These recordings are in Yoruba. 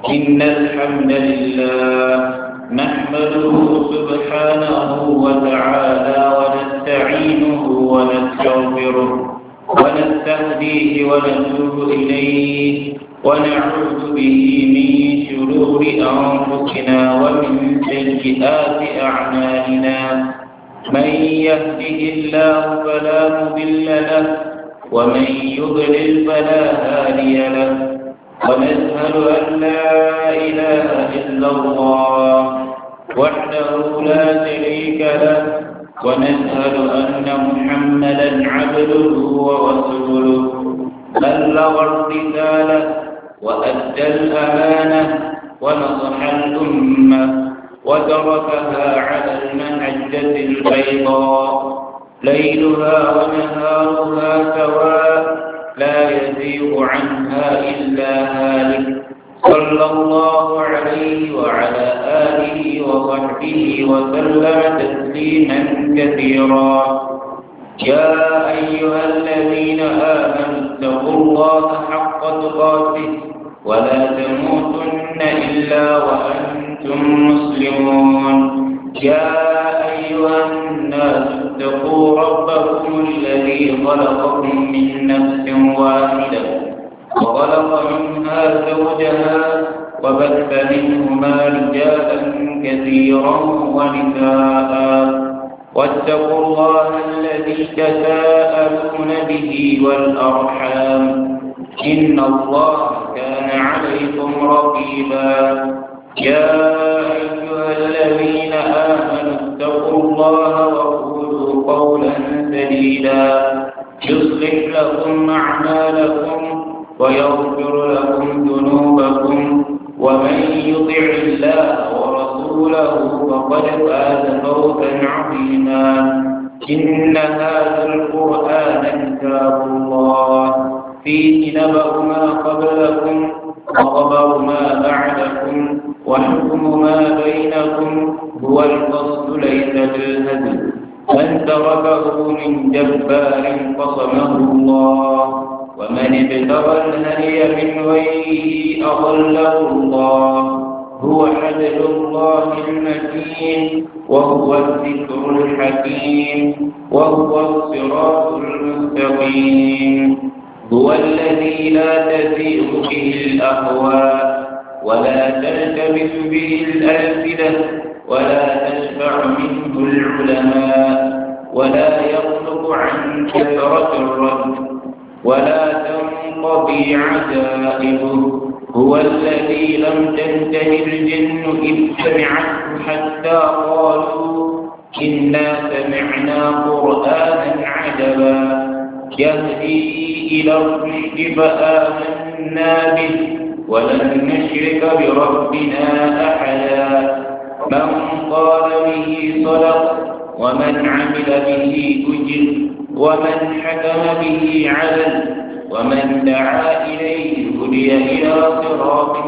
إن الحمد لله نحمده سبحانه وتعالى ونستعينه ونستغفره ونستهديه ونتوب إليه ونعوذ به من شرور أنفسنا ومن سيئات أعمالنا من يهده الله فلا مضل له ومن يضلل فلا هادي له ونشهد أن لا إله إلا الله وحده لا شريك له ونشهد أن محمدا عبده ورسوله بلغ الرسالة وأدى الأمانة ونصح الأمة وتركها على المحجة البيضاء ليلها ونهارها سواء لا يزيغ عنها إلا هالك صلى الله عليه وعلى آله وصحبه وسلم تسليما كثيرا يا أيها الذين آمنوا اتقوا الله حق تقاته ولا تموتن إلا وأنتم مسلمون يا أيها الناس اتقوا ربكم الذي خلقكم من نفس واحدة وخلق منها زوجها وبث منهما رجالا كثيرا ونساء واتقوا الله الذي تساءلون به والأرحام إن الله كان عليكم رقيبا يا أيها الذين آمنوا اتقوا الله وقولوا قولا سديدا يصلح لكم أعمالكم ويغفر لكم ذنوبكم ومن يطع الله ورسوله فقد فاز فوزا عظيما إن هذا القرآن كتاب الله فيه نبأ ما قبلكم وخبر ما بعدكم وحكم ما بينكم هو الفصل ليس بالهدي من تركه من جبار قصمه الله ومن ابتغى الهدي من غيره أضله الله هو حبل الله المتين وهو الذكر الحكيم وهو الصراط المستقيم هو الذي لا تزيغ به الأهواء ولا تلتبس به الألسنة ولا تشفع منه العلماء ولا يخلق عن كثرة الرد ولا تنقضي عجائبه هو الذي لم تنته الجن إذ سمعته حتى قالوا إنا سمعنا قرآنا عجبا يهدي إلى الرشد فآمنا به ولن نشرك بربنا أحدا من قال به صدق ومن عمل به أجر ومن حكم به عدل ومن دعا إليه هدي إلى صراط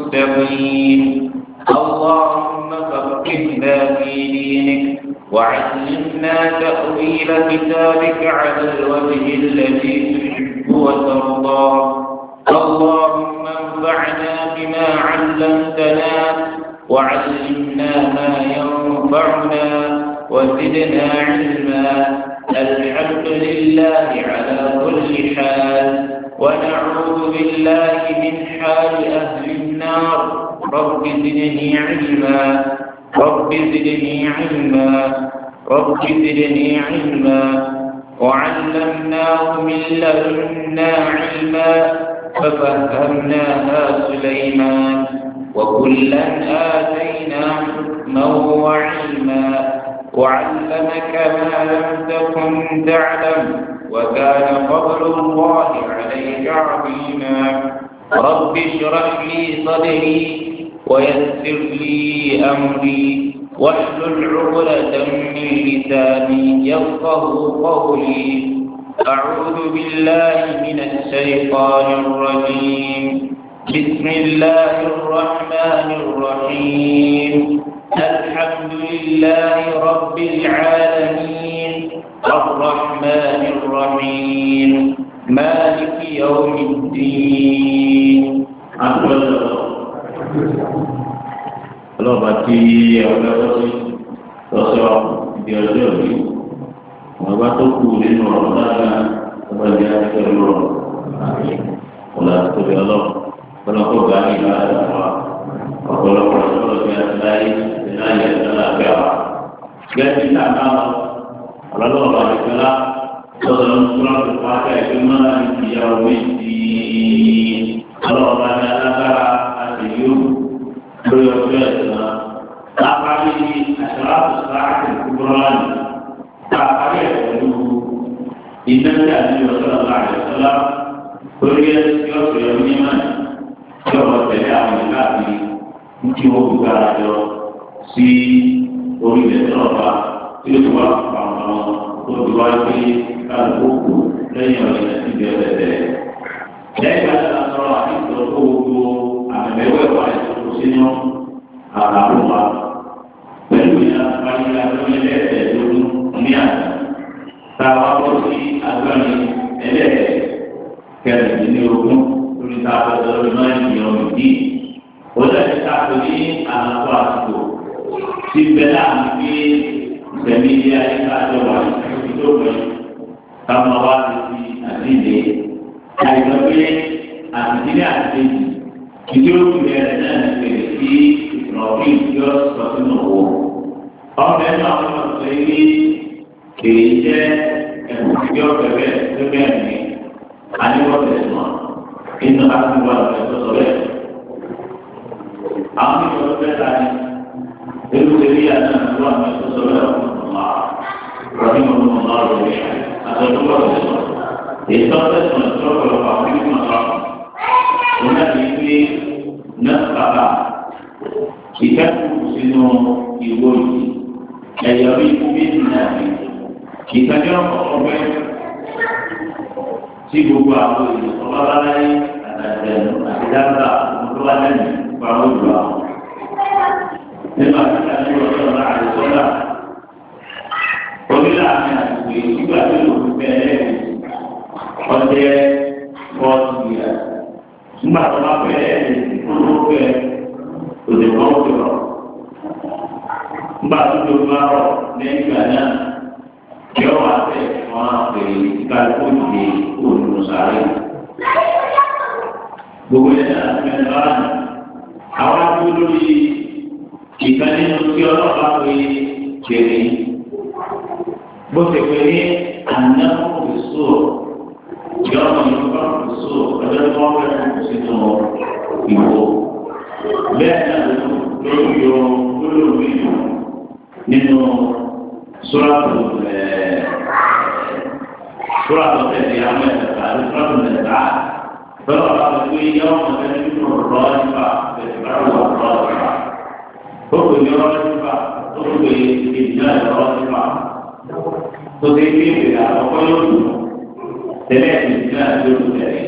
مستقيم اللهم فقهنا في دينك وعلمنا تأويل كتابك على الوجه الذي تحب وترضى اللهم انفعنا بما علمتنا وعلمنا ما ينفعنا وزدنا علما الحمد لله على كل حال ونعوذ بالله من حال أهل النار رب زدني علما رب زدني علما رب زدني علما وعلمناه من لدنا علما ففهمناها سليمان وكلا آتينا حكما وعلما وعلمك ما لم تكن تعلم وكان فضل الله عليك عظيما رب اشرح لي صدري ويسر لي أمري واحلل عقدة من لساني يفقه قولي أعوذ بالله من الشيطان الرجيم بسم الله الرحمن الرحيم الحمد لله رب العالمين الرحمن الرحيم مالك يوم الدين àpẹẹrẹ ọlọ́ọ̀bá tí ọ̀gá lọ́sí lọ́sọ̀ ibi ọjọ́ òní wọn bá tó kú nínú ọ̀rọ̀ dáadáa ọba ìdí àti ọlọ́rọ̀ ọ̀là tóbi ọlọ́rọ̀ ọlọ́kọ̀ gbà ní ìlú àdàwà ọ̀pọ̀lọpọ̀ ọlọ́rọ̀ bí a ti láyé ti láyé ẹ̀dá lábẹ́ wa. gẹ́gẹ́ bí àná ọlọ́lọ́ọ̀bá ìfẹ́lá sọ̀rọ̀ nípa ìpàdé ẹgbẹ́ máa ń ìyàwó méjì ọlọ́ọ̀bá ní alágbára àti yóò lórí ọjọ́ ẹ̀sán lápárí àṣàlátò sáàtì kúrọ́ọ̀nì lápárí ẹ̀ pẹ̀lú ìdájọ́ àti ọ̀sán àìsọ́lá lórí ẹ̀sìn ọ̀sẹ̀ onímọ̀ tí ọ̀rọ̀ tẹ̀lé àwọn ìlà àti tí wọ́n fi gbára jọ sí orílẹ̀ náà tí ó ti wá pàmò àwọn tó ti wá pé kálukú lẹ́yìn ọ̀rẹ́ ti bẹ̀rẹ̀ bẹ̀rẹ̀. lẹ́yìn àti àtọ́rọ̀ àti ìtọ́jú gbogbo àmẹ̀wẹ̀ wà ìtọ́jú sínú àràbọ̀ wa pẹ̀lú ìyá àbáyé agbọ́n ẹlẹ́ẹ̀ẹ́dógún ní àná tá a wá bọ́ sí agbọ́n ẹlẹ́ẹ̀kẹrìndínlógún lórí tá a bọ́ sọ́dọ̀ náà ní ọmọ ìdí. ó dàbí ká tó ní àlàfo àsìkò tí bẹ́ẹ̀ láàmú pé ìsẹ̀mí ilé ayé ká jọ wà ní tó pẹ́ káwọn wá sí àdílé àìsàn pé àdílé àti ìdí òkú rẹ̀ náà ń pèrè sí ìrọ̀bí yóò sọ sínú owó. ọmọ ẹ̀ náà wọ́n sọ pé kèé jẹ́ ẹ̀kú tí ó bẹ̀rẹ̀ tó bẹ̀rẹ̀ ní aníwọ̀tẹ̀ sùn inú àtúwọ̀ ẹ̀ tó sọ bẹ́ẹ̀. àwọn ìṣòro bẹ́ẹ̀ ta ni ebi tẹ̀lé yà náà ló wà ní ẹ̀ tó sọ bẹ́ẹ̀ ọ̀nà rọ̀bí mọ̀ mọ̀ náà lọ rí àtọ̀tún wọ̀ tẹ̀ sọ. èyí tó tẹ̀ sọ ní ọ̀pọ̀lọpọ̀ àwọn ìgbìmọ̀ sọ. wọn náà ti gbé náà bàbá ìkẹ́kọ̀ọ́ sínú ìwé yìí ẹ̀yọ́ bí méjì náà ní ìtajà ọ̀pẹ́ tí gbogbo àwọn èèyàn ọba bá láyé àtàjẹ̀nu àti dábàá ọmọdé wá lẹ́nu pa ó lù àwọn. nínú àtúntà ní ọjọ́ ọ̀la àdìsọ́lá onílà àmì àtìwé nígbà tó lò fún bẹ́ẹ̀ ọjẹ́ fọ́ọ̀tì yà nígbà tó bá fẹ́ ẹ̀ ló fẹ́ òde kan ó fẹ́ nígbà tó tó bá rọ̀ lẹ́yìn ìgbà náà yọ wá bẹ̀ wọ́n á pè é kálukú ìdè olùsàárè. gbogbo ẹ̀ náà ti mẹ́ta láàánú. àwọn akúrò lórí ìkan nínú tí ọlọ́pàá pé kéré. bó ti pè ní ànáwó ìṣó yọ ọmọ yìí bá ìṣó ọjọ́ tí wọ́n fẹ́ kó sínú ìwò. bẹ́ẹ̀ náà lórí yọ lórí yọ nínú sọ́ràtù ẹ̀ sọ́ràtù tẹ̀lé àwọn ẹ̀ka àti sọ́ràtù mẹ́ta bẹ́ẹ̀ wà lọ́wọ́ pé yọ ọmọ tẹ̀lé nínú rọ́ nípa tẹ̀lé bá wà rọ́ nípa ó pè ní rọ́ nípa ó pè ní ìdílé rọ́ nípa tó ti fi ìwé àkọ́kọ́ yóò dùn tẹ̀lé ìdílé àti yóò tẹ̀lé.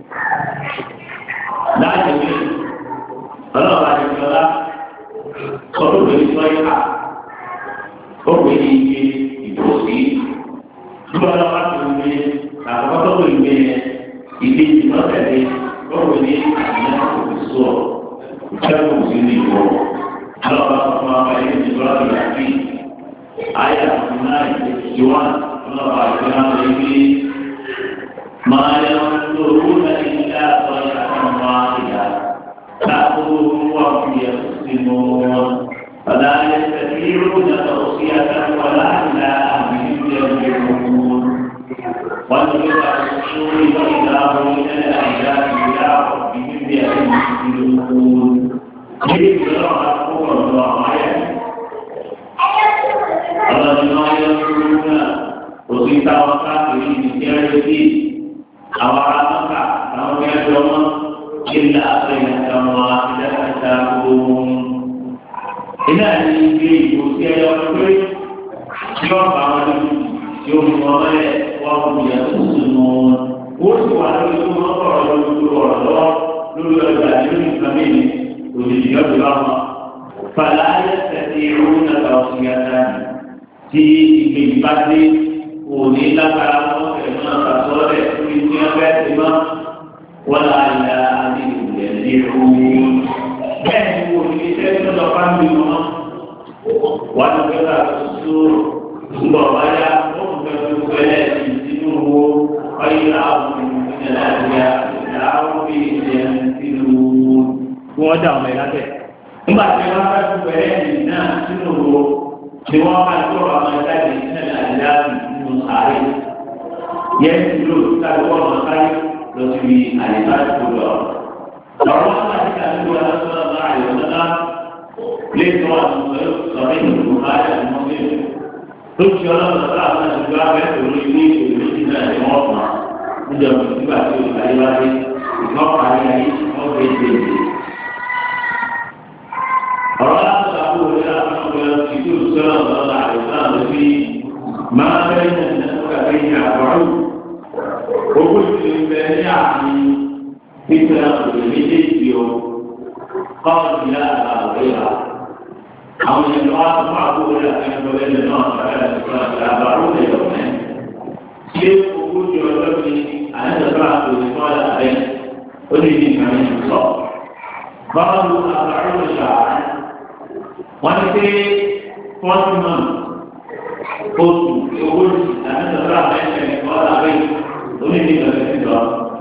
láti wí ọlọ́ọ̀bá ti fi ọlá sọ́dún lórí sọ́yà ó pè ní iye ìdòsí nígbà tó bá tó ń gbé àkọ́kọ́ tó pè ń gbé ìdí ìtọ́tẹ̀lé ó pè ní àyẹ̀ òfìsọ́ ìṣẹ́gun sí ní ìwọ alọ́ba fún wa bá ilé ìjọba tó yà sí ayé àti náà ìdí wá ọlọ́ba àti náà lè gbé máa yẹ kó owó náà ní ilé àtọ́ ìyàtọ̀ máa ìyá láàbò wà fún yẹ sínú wọn. فلا يستطيعون توصية ولا إلى أهلهم يرجعون وانظر الرسول وإذا هم إلى الأحزاب إلى ربهم ينزلون كيف يرى قوة الله الذين ينصرون وفي توقعه بسيرته أو عامك أو يدعون إلا أخيرا واحدة تأكلون iná ní ibi ìbò sí ẹyọ pé yọ bá wọn ní yóò mú wọn lẹ wọn kò yẹ kó sùn mọ wọn ó sì wà lórí tó wọn kọ ọ̀rọ̀ lórí ọ̀rọ̀ lọ́wọ́ lórí ọjà lórí nǹkan mìíràn òjijì yọ bí wọn. fàlà ayé tẹ̀sí irú nàgbà òsì yàtà tí ìgbè bá dé òní lágbára wọn fẹ̀ náà kàtọ́ rẹ̀ lórí tí wọn fẹ́ ti mọ́ wọn là á yà á ní ìgbẹ́ ní ìrú bẹ́ẹ̀ bí wọn wà ní pé ká tó ńgbọ̀ wáyà ó ń bẹ fún fẹ́lẹ́ ìdínú wo ọyẹ àwọn ìpínlẹ̀ nàìjíríà làwọn bí ìṣẹ̀ ìlú kí wọ́n dá ọmọ ẹ̀ látẹ̀. nígbà tí wọ́n fẹ́ fún fẹ́lẹ́ ìdí náà sínú wo ni wọ́n máa tó ọmọ ẹ̀ láti ìpínlẹ̀ nàìjíríà nínú ààrẹ. yẹn ti lò káàdì wọ́n máa káyé lọ síbi àyíká tó lọ. ọ̀rọ̀ wọn máa ti kà ní wọn lọ́sọ̀rọ̀ náà àyọ̀sọ́lá lè tó àwọn sọ̀rọ̀ ìlú ayé àti mọ́tò lójú ọlọ́run ọ̀sán àwọn ìlú abẹ́ òru ilé ìlú méjì náà ni wọ́n fà níjọba nígbà tí o ayé wá dé ìgbọ́n parí ayé wọ́n gbé dé dé. ọ̀rọ̀ láti àbú òwe láti ọ̀gbẹ́ ti tó sọ́nà ọ̀sán àìsàn àti fi máa bẹ́ẹ̀ ní ẹ̀sìnká bí ní àbọ̀rù. owó ìṣèlú bẹ ní àmì pípẹ́ òwe méjèèjì o kọ́ọ̀tù yá àbáwé wa àwọn ènìyàn wá fún àbúrò rẹ̀ àti ẹgbẹ́ ẹgbẹ́ náà sọ̀rọ̀ ẹ̀sìn àti àbárò rẹ̀ lọ́mẹ́. ṣé ogójì ọjọ́ ni àyẹ̀dọ̀tọ̀ àtòlù fún ọ̀dà rẹ̀ ó lè ní ìkànnì sọ. báwo àbárò rẹ̀ ṣà wọ́n ti pé fọ́ọ̀tì mọ́ oṣù ogójì àyẹ̀dọ̀tọ̀ àbẹ̀ṣẹ̀ ọ̀dà rẹ̀ ó lè ní ìkànnì sọ.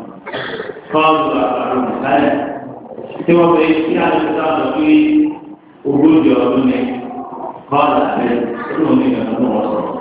báwo àbárò rẹ̀ sálẹ̀ tí wọ́n fẹ́ kí àyẹ̀dọ̀tọ̀ àtòlù ogójì ọdún ní bọ́ọ̀lù àbẹ́ tó ní ìgbà tó wọ́n sọ̀rọ̀.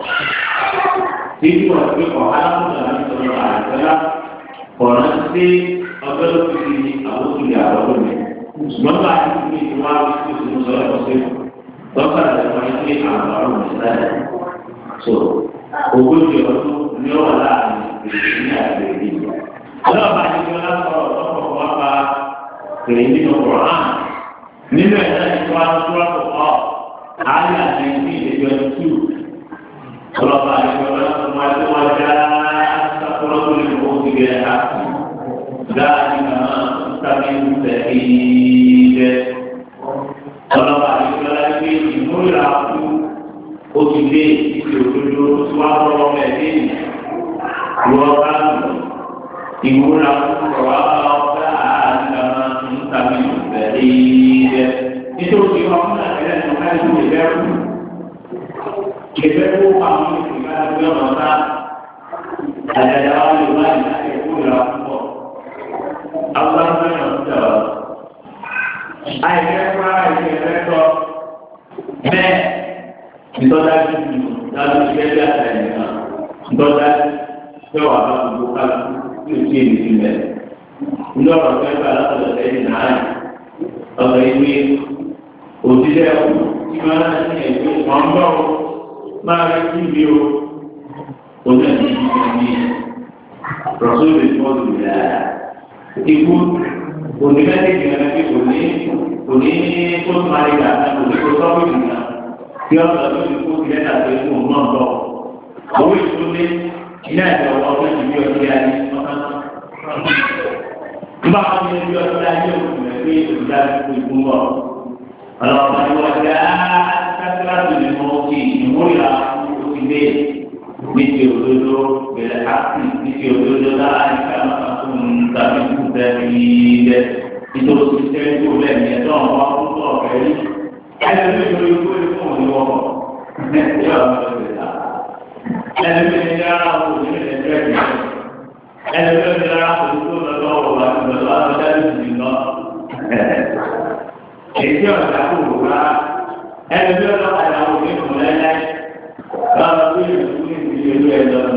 Títí wọ́n ti kọ̀ alákùnrin àti sọ̀rọ̀ àìsọ́lá kọ̀ọ̀rọ̀ sí ọjọ́ tó fi di àwòkù ìyá ọdún mi. Ṣùgbọ́n bá a ti fi ìwà wípé tó ń sọ̀rọ̀ sí lọ́kàn àti wọ́n ti fi àwọn ọ̀rọ̀ mi sílẹ̀. So ogójì ọdún ní ọ̀wọ̀ láàrin ìrètí ní àgbèrè yìí. Ọlọ́ọ̀bá ti fi ọlá sọ̀rọ̀ lọ́kọ̀ wá pa kèrè nínú Kọ̀ọ̀án nínú ẹ̀ náà ti wá tó wá tó kọ́ ayé àti ìdí ìdíjọ tù ọlọ́pàá àti ọlọ́pàá tó máa tó wá já sàkúrọ́ tó lè mú ti gẹ̀ ẹ́ dáàbí màmá sábẹ́ ìwúsẹ̀ ìdẹ́ ọlọ́pàá àti ọlọ́pàá gbé ìmúra kú ó ti dé ìdí òdodo tó wá lọ́wọ́ mẹ́ẹ̀dé ìwọ́ bá lù ìmúra kú ọ̀wá ọ̀gá àti màmá sábẹ́ ìwúsẹ̀ ìdẹ́ nítorí wọn fún àgbẹ̀rẹ̀ ní ọ̀gá ìlú ìbẹ̀rù ìbẹ̀rù àwọn ìgbà tó yọ̀ ọ̀tá àjàjà wa lè wá ìlà ẹ̀kọ́ ìlà púpọ̀ àwọn ọmọ náà ń tẹ̀ ọ́ àìfẹ́ fún ara ìfẹ́ tọ́ bẹ́ẹ̀ ìtọ́jà dúdú láti ṣe bí àtẹ̀yìn náà ìtọ́jà yọ̀ wà bá gbogbo kálukú tí o ti èmi ti mẹ́ ní ọ̀rọ̀ fẹ́ gbà látọ̀dọ̀ sẹ́yìn náà ọ̀rọ̀ ìwé òṣìṣẹ́ ẹ̀kú tí wọ́n náà ní ẹ̀gbẹ́ wọn bọ̀ ọ́ máa rí kí ibi o oní ẹ̀sìn ìdíje ní rọ̀sọ́lù ìfọ́dù rẹ̀ ikú onímẹ́tẹ̀ẹ̀kì rẹ̀ fi kò ní kò ní kó tó máa rí gbà náà kò ní kó tọ́wọ́ ìgbà tí wọ́n sọ pé kó ti lẹ́tà pé kó náà bọ̀ owó ìtúndé iná ẹ̀jẹ̀ ọ̀wọ́ ọ̀gbẹ́ ìbí ọtí ayé nígbà wọn ní ibi ọtí ayé òkú rẹ̀ pé ìdájọ́ ikú ń bọ̀ ọlọ́pàá ni wọ́n dá sákìláàbù ní mọ́ sí ìmúlá òkìdé ní ti òdodo bẹ̀rẹ̀ ápì ní ti òdodo láàrin káwọn fún tàbí kú tẹ̀lé ilẹ̀ nítorí ti tẹ́lẹ̀ tó lẹ́nu ẹ̀dọ́ ọ̀pá fún tó ọ̀fẹ́ rí ẹ̀rọ mi lórí ikú ẹ̀rí fún òní wọ́pọ̀ ẹ̀rọ mi lórí ta ẹ̀rọ mi ní ara wọn òní lè tẹ́ ẹ̀rọ ẹ̀rọ mi ní ara wọn òní tó lọ́wọ́ wà lọ́wọ́ àtọ́jáde èyí ọ̀dà kò wò rà ẹni bí ọ̀dà padà wò ní ìmọ̀ lẹ́lẹ́ báwo bí ìlú ní ìlú ẹ̀ lọ́nà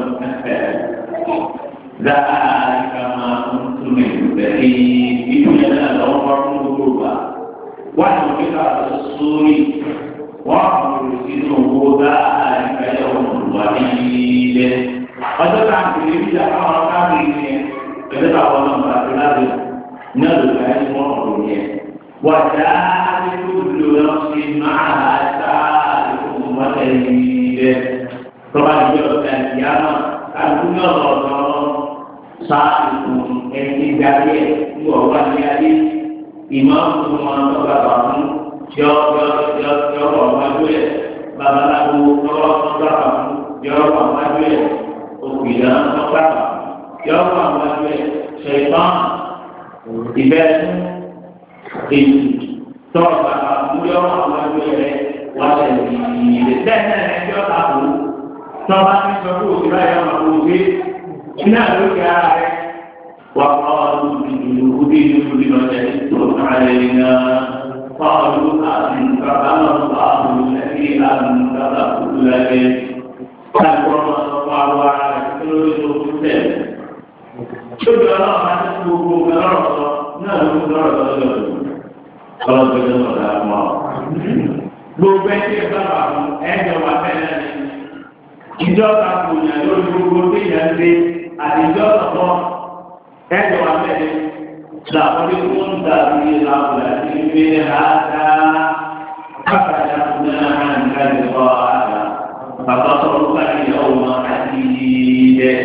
dáa kama tún ní bẹ̀rẹ̀ ìlú yẹn náà lọ́wọ́ fún gbogbo wa wọ́n ti fi ká sórí wọ́n kò sínú owó dáa nípa ẹ̀ wà ní ilé ọjọ́ tá a kiri bí i àwọn káàkiri yẹn pẹ̀lú àwọn ọmọ àti láti ní ọ̀dọ̀ ẹ̀ wọ́n kò yẹn. وجاءت كل نفس معها سائق وشهيد طبعا يوم القيامة كان يرى سائق ẹni gbàgbé ní ọwọ́ ní adé ìmáàmù tó máa ń tọ́ka bàmú yọ yọ yọ yọ wà wájú ẹ̀ babaláwo yọ tọ́ka bàmú yọ wà wájú ẹ̀ òkìlá tọ́ka bàmú yọ wà wájú ẹ̀ ṣẹ̀fọ́n ìbẹ́ẹ̀ èyí tọ́ọ̀ bàbá múlẹ̀ ọ̀hún àwọn ẹgbẹ́ rẹ̀ wá lẹ̀ yìí bẹ́ẹ̀ náà ẹjọ́ ta kù tọ́ọ̀ bá ti sọ fún òsì báyìí ọmọ kò gbé iná lókè ara rẹ̀ wà kọ́ọ̀lù ìlú bí ìlú bí lọ́jọ́ tó kárẹ̀ náà kọ́ọ̀lù àti bàbá náà wà lù lẹ́bí àmì bàbá kúlù lẹ́bí káàkiri ọmọ ọmọ àwọn ará rẹ̀ tó lórí tó kú tẹ̀. Tóbi ọlọ́run máa ti kú gbogbo ọlọ́run sọ náà ló ń lọ́rọ̀ lọ́dọ̀ ọlọ́run tó ń sọ̀rọ̀ àmọ́. Gbogbo ẹtí ẹ sábà fún ẹ̀jọ̀ wà bẹ́ẹ̀ ní. Ìjọ ta kò yàn lórí gbogbo tí yẹn ń gbé àtijọ́ ọ̀pọ̀ ẹ̀jọ̀ wà bẹ́ẹ̀ ní. Làkọ́lé fún dàbí làwùlà tí ń gbé àdá. Bákàtà fún náà ń kájú kọ́ àdá. Bàbá sọ̀rọ̀ bá ìyàwó wọn àti ìdẹ́.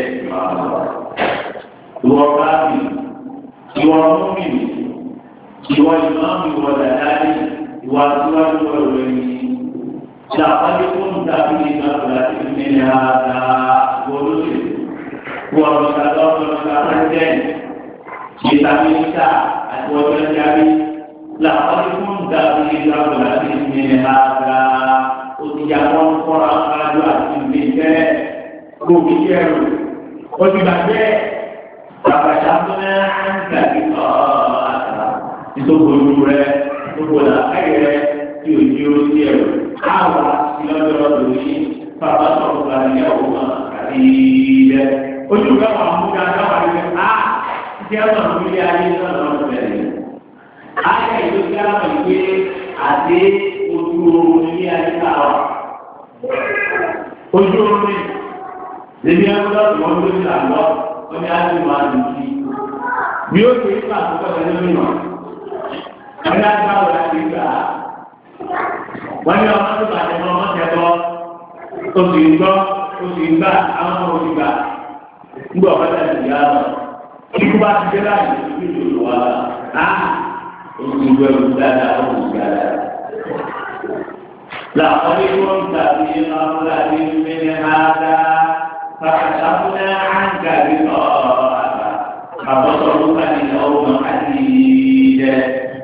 Ìwọ bá bì, ìwọ mọ́mì, ìwọ ìmáàmù, ìwọ dàdáni, ìwọ àtiwájú ọ̀rọ̀ ẹ̀yìn. Ṣàpàdé fún dàbí ìgbàgbọ́lá tí ń mẹ́rin àdá wọlé. Wọ́n lọ sí àdó ọ̀rọ̀ ọ̀gá pẹ́sidẹ́ntì. Ìtàmínísà àti ọjọ́ ìjábí. Làpàdé fún dàbí ìgbàgbọ́lá tí ń mẹ́rin àdá òtìyàwó kọ́ra kájú àti ìgbésẹ̀ gbòógì kẹrù òtìgbàgbẹ́ bàbàṣà fúnẹ́ àǹkàbí ọ̀ọ́ta ìtòkòlù rẹ gbogbo làákàyè rẹ tí o ní o sí ẹrù káwà sí lọ́dọ̀ lórí bàbá sọ̀rọ̀ gba ìyàwó náà àti ilẹ̀ ojú káwà múta káwà ní a ti àwọn ìwé ayé náà lọ́dọ̀ bẹ̀rẹ̀ ayé ìlú kí á mọ̀ ìwé àti ojú oorun ní ayé káwà ojú oorun ní lèmi ẹgbẹ́ tí wọ́n lórí àlọ́ wọ́n ní ájú máa dùn sí bí ó ṣe ń gbà tó kọ́ ẹni mímọ́ wọ́n ní ájú máa wọlé àti gbà á wọ́n ní ọmọ tó bàjẹ́ mọ́ ọmọ tẹ́ bọ́ ó sì ń gbọ́ ó sì ń gbà àwọn ọmọ òsì gbà ńgbọ́ ọ̀pá tẹ̀ sí yá lọ kíkú bá ti dé láàyè ní ìlú wa á ó sì ń gbọ́ ẹ̀rù dáadáa ó sì dáadáa. لقد كنت في غفلة من هذا فكشفنا عنك غطاءك فبصرك اليوم حديد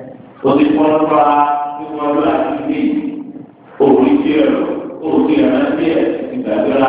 وذكرك يقول أكيد أريد أريد أن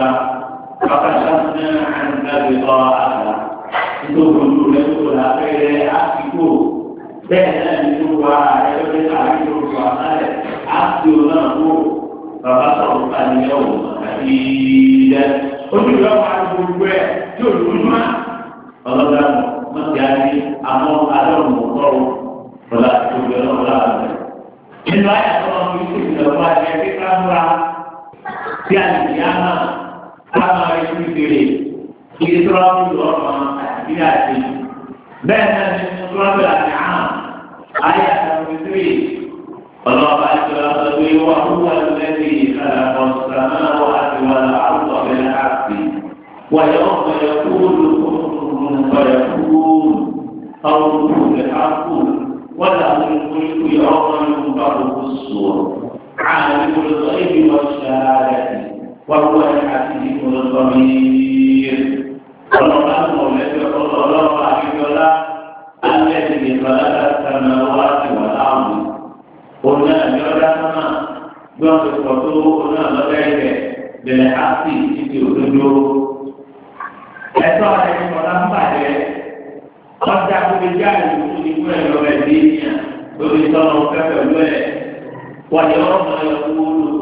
فكشفنا عنك غطاءك تقول لك لا خير أكيد bẹ́ẹ̀ náà ní tó wá ẹgbẹ́ tó ká ní tó wá náà á fi òun náà kó bàbá sọ̀rọ̀ ká ní ẹ̀wọ̀n àti ilẹ̀ ojú ìwé wa ní gbogbo ẹ̀ tí ò lójú má ọlọ́dà wọn ti á ní àwọn alọ́run ọ̀rọ̀ ọ̀la tó gbẹ ọ̀la rẹ̀. nínú ayé àtọ́nà mi kò sì lọ wá ẹ̀ kí ká múra tí a lè yá náà ká máa rí sí ìbéèrè kí ẹ tó rà ń lọ ọ̀rọ̀ àti bí àti bẹ́ẹ̀ náà ní sọ́ọ́bì àti àmà ayé àtàwọn ìdílé ọlọ́ọ̀bá ìjọba sọ́gbé wà húwà lẹ́bí ìkàlàkọ̀ sàmáwá àti wà láàrúkọ̀ bẹ́ẹ̀ àti wàyà ọ̀pọ̀ yẹ kúrú wàyà kúrú ọ̀rùn rẹ̀ àkú wàlà olùkúlùkù yẹ ọmọ yóò bá gbogbo sùn عالم الغيب والشهادة وهو الحكيم الخبير ọlọ́pàá mọ̀lẹ́bí ọlọ́pàá àbíkọ́lá alẹ́bí ìfọ̀lá sàmà wá sí wà láàmú. Òun náà ní ọ̀dá sọ́mà bí wọ́n ti pọ̀ tó òun náà lọ́dá ẹ̀kẹ́ bẹ̀rẹ̀ áàpì títí òdodo. Ẹ̀tọ́ rẹ̀ ní ọ̀dá ń bàjẹ́. Ọjà gbogbo jáde ìlú ní fún ẹ̀rọ rẹ̀ dé yàn lórí tọ́nà ọ̀fẹ́ pẹ̀lú ẹ̀. Wọ́n yẹ ọmọ ẹ̀kú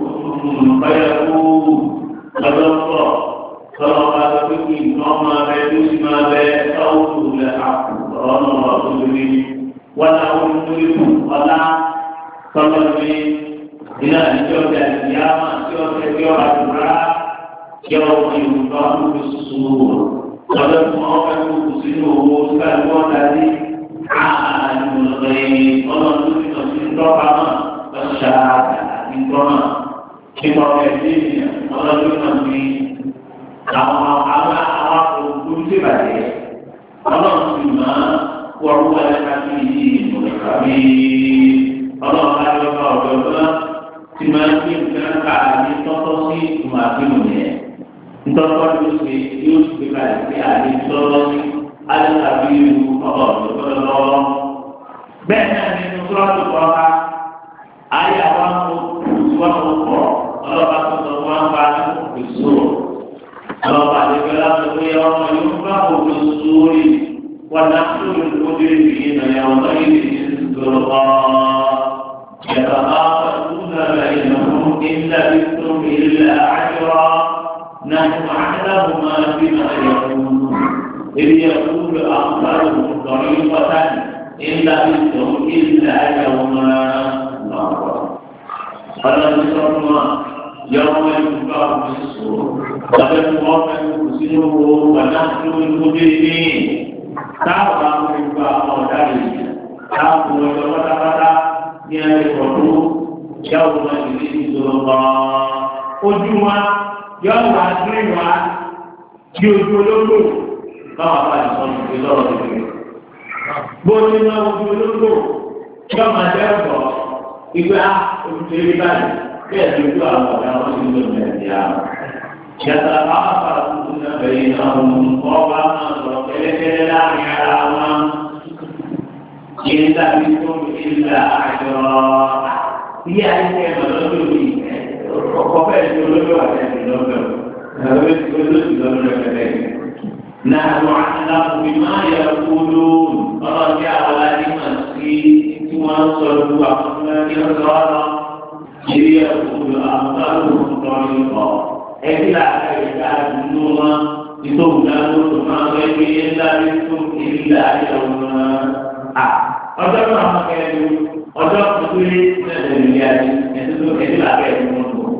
ẹ̀kú lọ́dọ̀ kalau ada begini, nama reduksi mabe, tahu le aku, orang orang begini, walau itu wala, kalau ini, ina jauh dari kiamat, jauh dari orang berat, jauh dari orang bersusun, kalau semua orang bersusun, bukan orang tadi, ah, mulai, orang itu masih terkama, bersyarat, introna, kita ini, orang itu masih àwọn àwọn àwọn òkú ti bàjẹ́ ọlọ́run sì máa wọ́n wọ́n ẹ̀ ká sí ìdí ìmọ̀lẹ́ka bí ọlọ́run bá yọ bá ọ̀dọ́ náà tí máa ń gbé nǹkan ká ní tọ́tọ́ sí ìtumọ̀ àbínú yẹn ntọ́tọ́ ló ṣe yóò ṣe gbé kalẹ̀ sí àdé tọ́tọ́ sí alẹ́kàbí irú ọ̀dọ́ tó lọ́wọ́ bẹ́ẹ̀ náà ní sọ́ọ́tù kọ́ka يتخافتون بينهم إن لبثتم إلا عشرا نحن أعلم ما بما يقولون إذ يقول أخبارهم طريقة إن لبثتم إلا يوما فلم يصرنا يوم ينفع في الصور لقد وقع سنه ونحن المجرمين táwọn àwọn ìgbà ọ̀daràn yìí táwọn ọjọ́ pátápátá ní ẹ̀rọ ọdún yàwó wọn ti di ìṣòro gan-an. ojú wa yóò wá gbé wa di ojú ológbò káwọn abáyé sọ ní ìgbé lọ́rọ̀ kékeré. bó ti ná ojú ológbò yóò máa jẹ́ ọ̀pọ̀ ìgbà olùdarí báyìí bẹ́ẹ̀ ni ojú àwọn ọ̀dà wọn ti ń lò ní ẹ̀dí àwọn. yàtọ̀ àwọn afárá bẹ̀yìn àwọn ọba náà lọ kẹ́lẹ́kẹ́lẹ́ láàrin ara wọn. Ìlà bí tó ìlà àjọ bí àìsí ẹ̀mọ̀ lọ́dọ̀ mi ọkọ̀ bẹ́ẹ̀ tó lọ́dọ̀ àtẹ̀sí lọ́dọ̀ ẹ̀rọ tí ó lọ́dọ̀ lọ́dọ̀ kẹ́lẹ́. Náà lọ àtàlà òbí máa yẹ kúló ọ̀rọ̀ tí àwọn aládé máa sí tí wọ́n ń sọ lu àwọn tí wọ́n ń sọ ọ́ Ìrí ẹ̀kúló àwọn tó ń sọ ọ́ ẹbí la ẹ̀ka dùnú ma nítorí dáná tó máa ń gbé ńlá ní tó ìlà ayélujára wọn. a ọjọ́ náà máa kẹ́ ẹ́ ọjọ́ tuntun náà lè rí ayé ẹ̀sìn tó ẹbí la kẹ́ ẹ̀ fún un.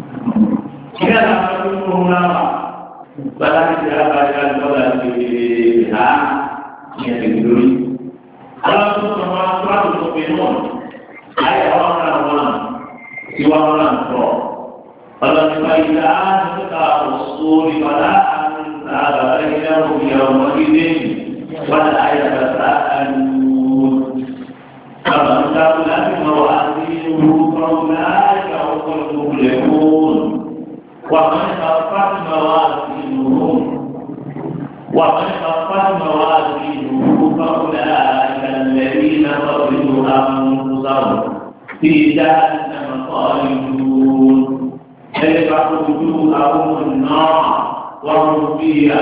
ìyá la máa tó fún un náà bàtà ti di abájá lọ́dà ti ha ìyẹn ti lórí. àwọn tó sọ wọn tó a tó tó fi mọ́ ayé àwọn náà wọn tí wọn náà tọ̀. فلما إذا نطق الصور فلا أنساب بينهم يومئذ ولا يتساءلون فمن ثقلت موازينه فأولئك هم المفلحون ومن خفت موازينه ومن خفت موازينه فأولئك الذين خسروا أنفسهم في جهنم خالدون تلفح وجوههم النار وهم فيها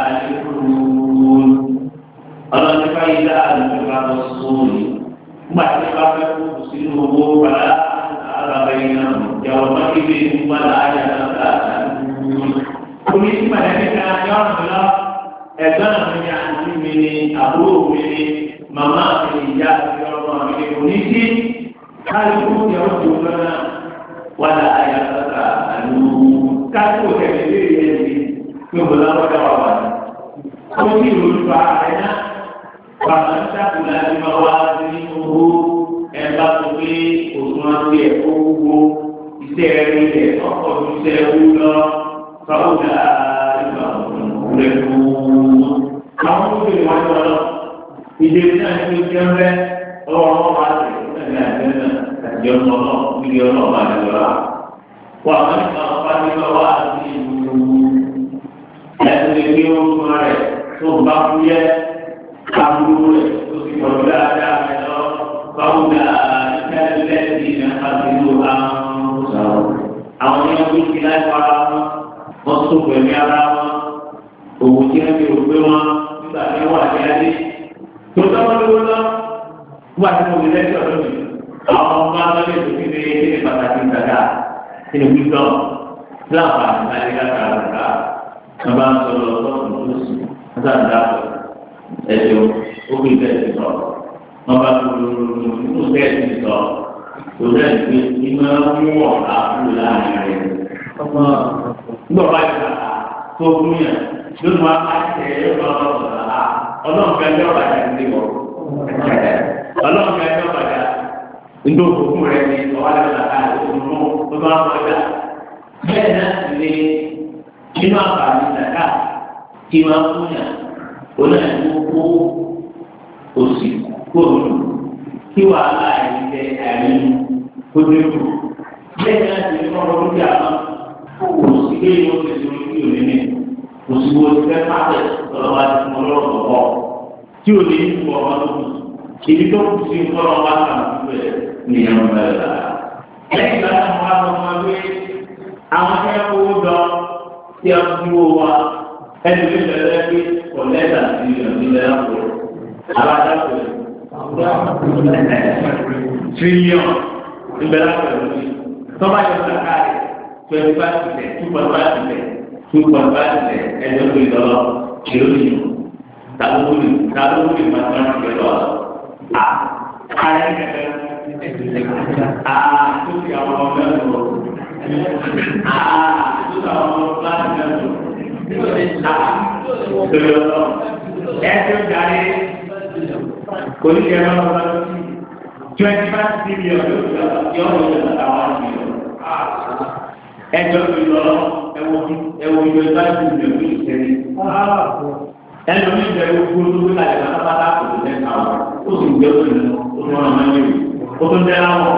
كالحون الله فإذا أنفق الصور ما تلفح سنه فلا أنهار بينهم يومئذ ولا يتساءلون كل اسم ذلك يوم لا ẹ̀gbọ́n mi ni àǹtí mi ni àbúrò mi ni màmá mi ni ìyá mi ọmọ mi ni oníṣẹ́ káyọ̀ kó yẹ kó tó lọ́nà wàlá ayatollah àlù kájú kẹ̀kẹ́ lé yẹn ti pé mo lọ́wọ́ dá wà wá. ó ní ìròyìn fa ẹ̀ náà bàbá ń sàkùnà tí wọ́n wá sí owó ẹ̀ bá tó pé òtún àti ẹ̀ kó wúwo iṣẹ́ rí ẹ̀ ọkọ̀ tó iṣẹ́ wú lọ fáwọ́dà ìgbà rẹ̀ kú. àwọn tó bèrè wájú ọlọ́ ìdè náà ní ojú ẹ̀rẹ́ ọwọ́ wọn wá sí ẹ̀mí àti ẹ̀mí àti ọmọ náà wíwí ọlọ́ọ̀bá àdìgbọ́lá. wà á ní ká ọ̀pá nígbà wá sí ìlú ẹ̀sìn lè gbé orúkọ rẹ̀ tó ń bá fún yẹ aburú rẹ̀ tó sì pọ̀ dáadáa rẹ̀ lọ fáwọnà ìkẹ́lẹ́sì náà àbílú àwọn sọ̀rọ̀. àwọn yẹn wí sí láì fara wọn wọ́n tún pẹ̀lú ara wọn òwò tí wọ́n fi rò pé wọn nígbà tí wọ́n wà ní adé. tó tọ́wọ́ lówó lọ wọ́n àti mo lè lẹ́sọ̀ lónìí àwọn ọmọ abẹ́lé tó fi lè ṣe pàtàkì ìtajà nínú wíjọ láǹfààní láti káta àgbà wọn bá ń sọ̀rọ̀ lọ́sọ̀rọ̀ lọ́sọ̀rọ̀ nígbà tí a ẹjọ́ ó fi bẹ́ẹ̀ ti sọ wọn bá tó lórí nínú bẹ́ẹ̀ ti sọ tó bẹ́ẹ̀ ti iná mú ọ̀rá kúrò láàrin rẹ̀ nígbà bá yọ kàkà tó fún yẹn lónìí wọn á tẹ ẹ lọ́wọ́ ọ̀rá ọlọ́run fẹ́ lé ọ̀rá yẹn ti wọ̀ ọlọ́run fẹ́ lé ọ̀rá yẹn ndó òkú rẹ ní ọwọ́ àti ọ̀la òkú tó bá wọ ọjà bẹ́ẹ̀ náà sì ní inú àǹfààní ìdàkà tí máa fún yà ó náà ní kó òsì kóòlù kí wàhálà ìdíje àìní kó dẹ́kù bẹ́ẹ̀ náà sì ní kọ́kọ́ lórí àwọn òsì kéyìn ó ti sọ kí òní ní òsì wo ti fẹ́ pàṣẹ lọ́wọ́ àti fún ọlọ́run kọ̀ọ̀kọ́ tí ò ní kú ọmọ tó kù ibi tó kù sí nkọ́lọ́ wa kà ń fún ẹ̀ ní ẹ̀rọ bẹ́ẹ̀ la. lẹ́yìn ìgbà náà wọ́n á sọ fún wa pé àwọn tí wọ́n kówó jọ tí a fi wó wa ẹni tó bẹ̀rẹ̀ pé kọ̀lẹ́tà sí ìrìnàjò lẹ́yìn àpò alájà pé tírílíọ̀n ìbẹ̀rẹ̀ àpẹẹrẹ mi tọ́ba yọ sàkà rẹ̀ twenty five percent two point five percent two point five percent ẹjọ́ tó ìdọ́lọ́ kìló nìyó tàbí tàbí wúlò máa tán ti lọ à ààrẹ kẹkẹ à tó ti àwọn ọmọ náà lọ à tó ti àwọn ọmọ láti náà lọ à tó yọ lọ ẹ tó darí kò ní kẹ ẹ máa lọ sí twenty five billion yóò yọ ọ yọ ọ àwọn billion ẹjọ́ tó yọ lọ ẹwọ ẹwọ yọ five billion yóò ṣẹlẹ̀ ẹnu mi bẹ gbogbo tó gbé kalẹ̀ pátápátá kò tó lẹ́ka o ó sì gbé ó nínú ó tún ọ̀nà máa ń yẹ o tó tẹ́ láwọ̀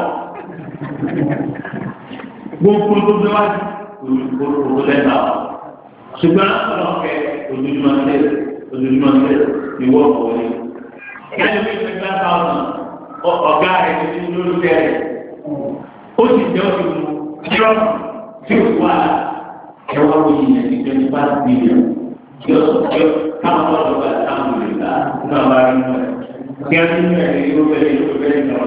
gbogbo tó gbé wá kò tó lẹ́ka o ṣùgbọ́n ọlọ́kẹ́ ojoojúmọ́ ṣe ojoojúmọ́ ṣe ìwọ ọ̀wọ́lé ẹnu mi bẹ gbá táwọn ọ̀gá rẹ̀ ti ní lórí bẹ́ẹ̀ ó sì jẹ́ oṣù trump tí ó wà ẹ̀wọ̀n òyìn ẹ̀ ti twenty five billion yóò yóò káwọn ọ̀dọ́ bá táwọn lè gbà náà bá rí mọ́ ẹ̀. Kí á nínú ẹ̀ yóò bẹ̀rẹ̀ yóò bẹ̀rẹ̀ lọ.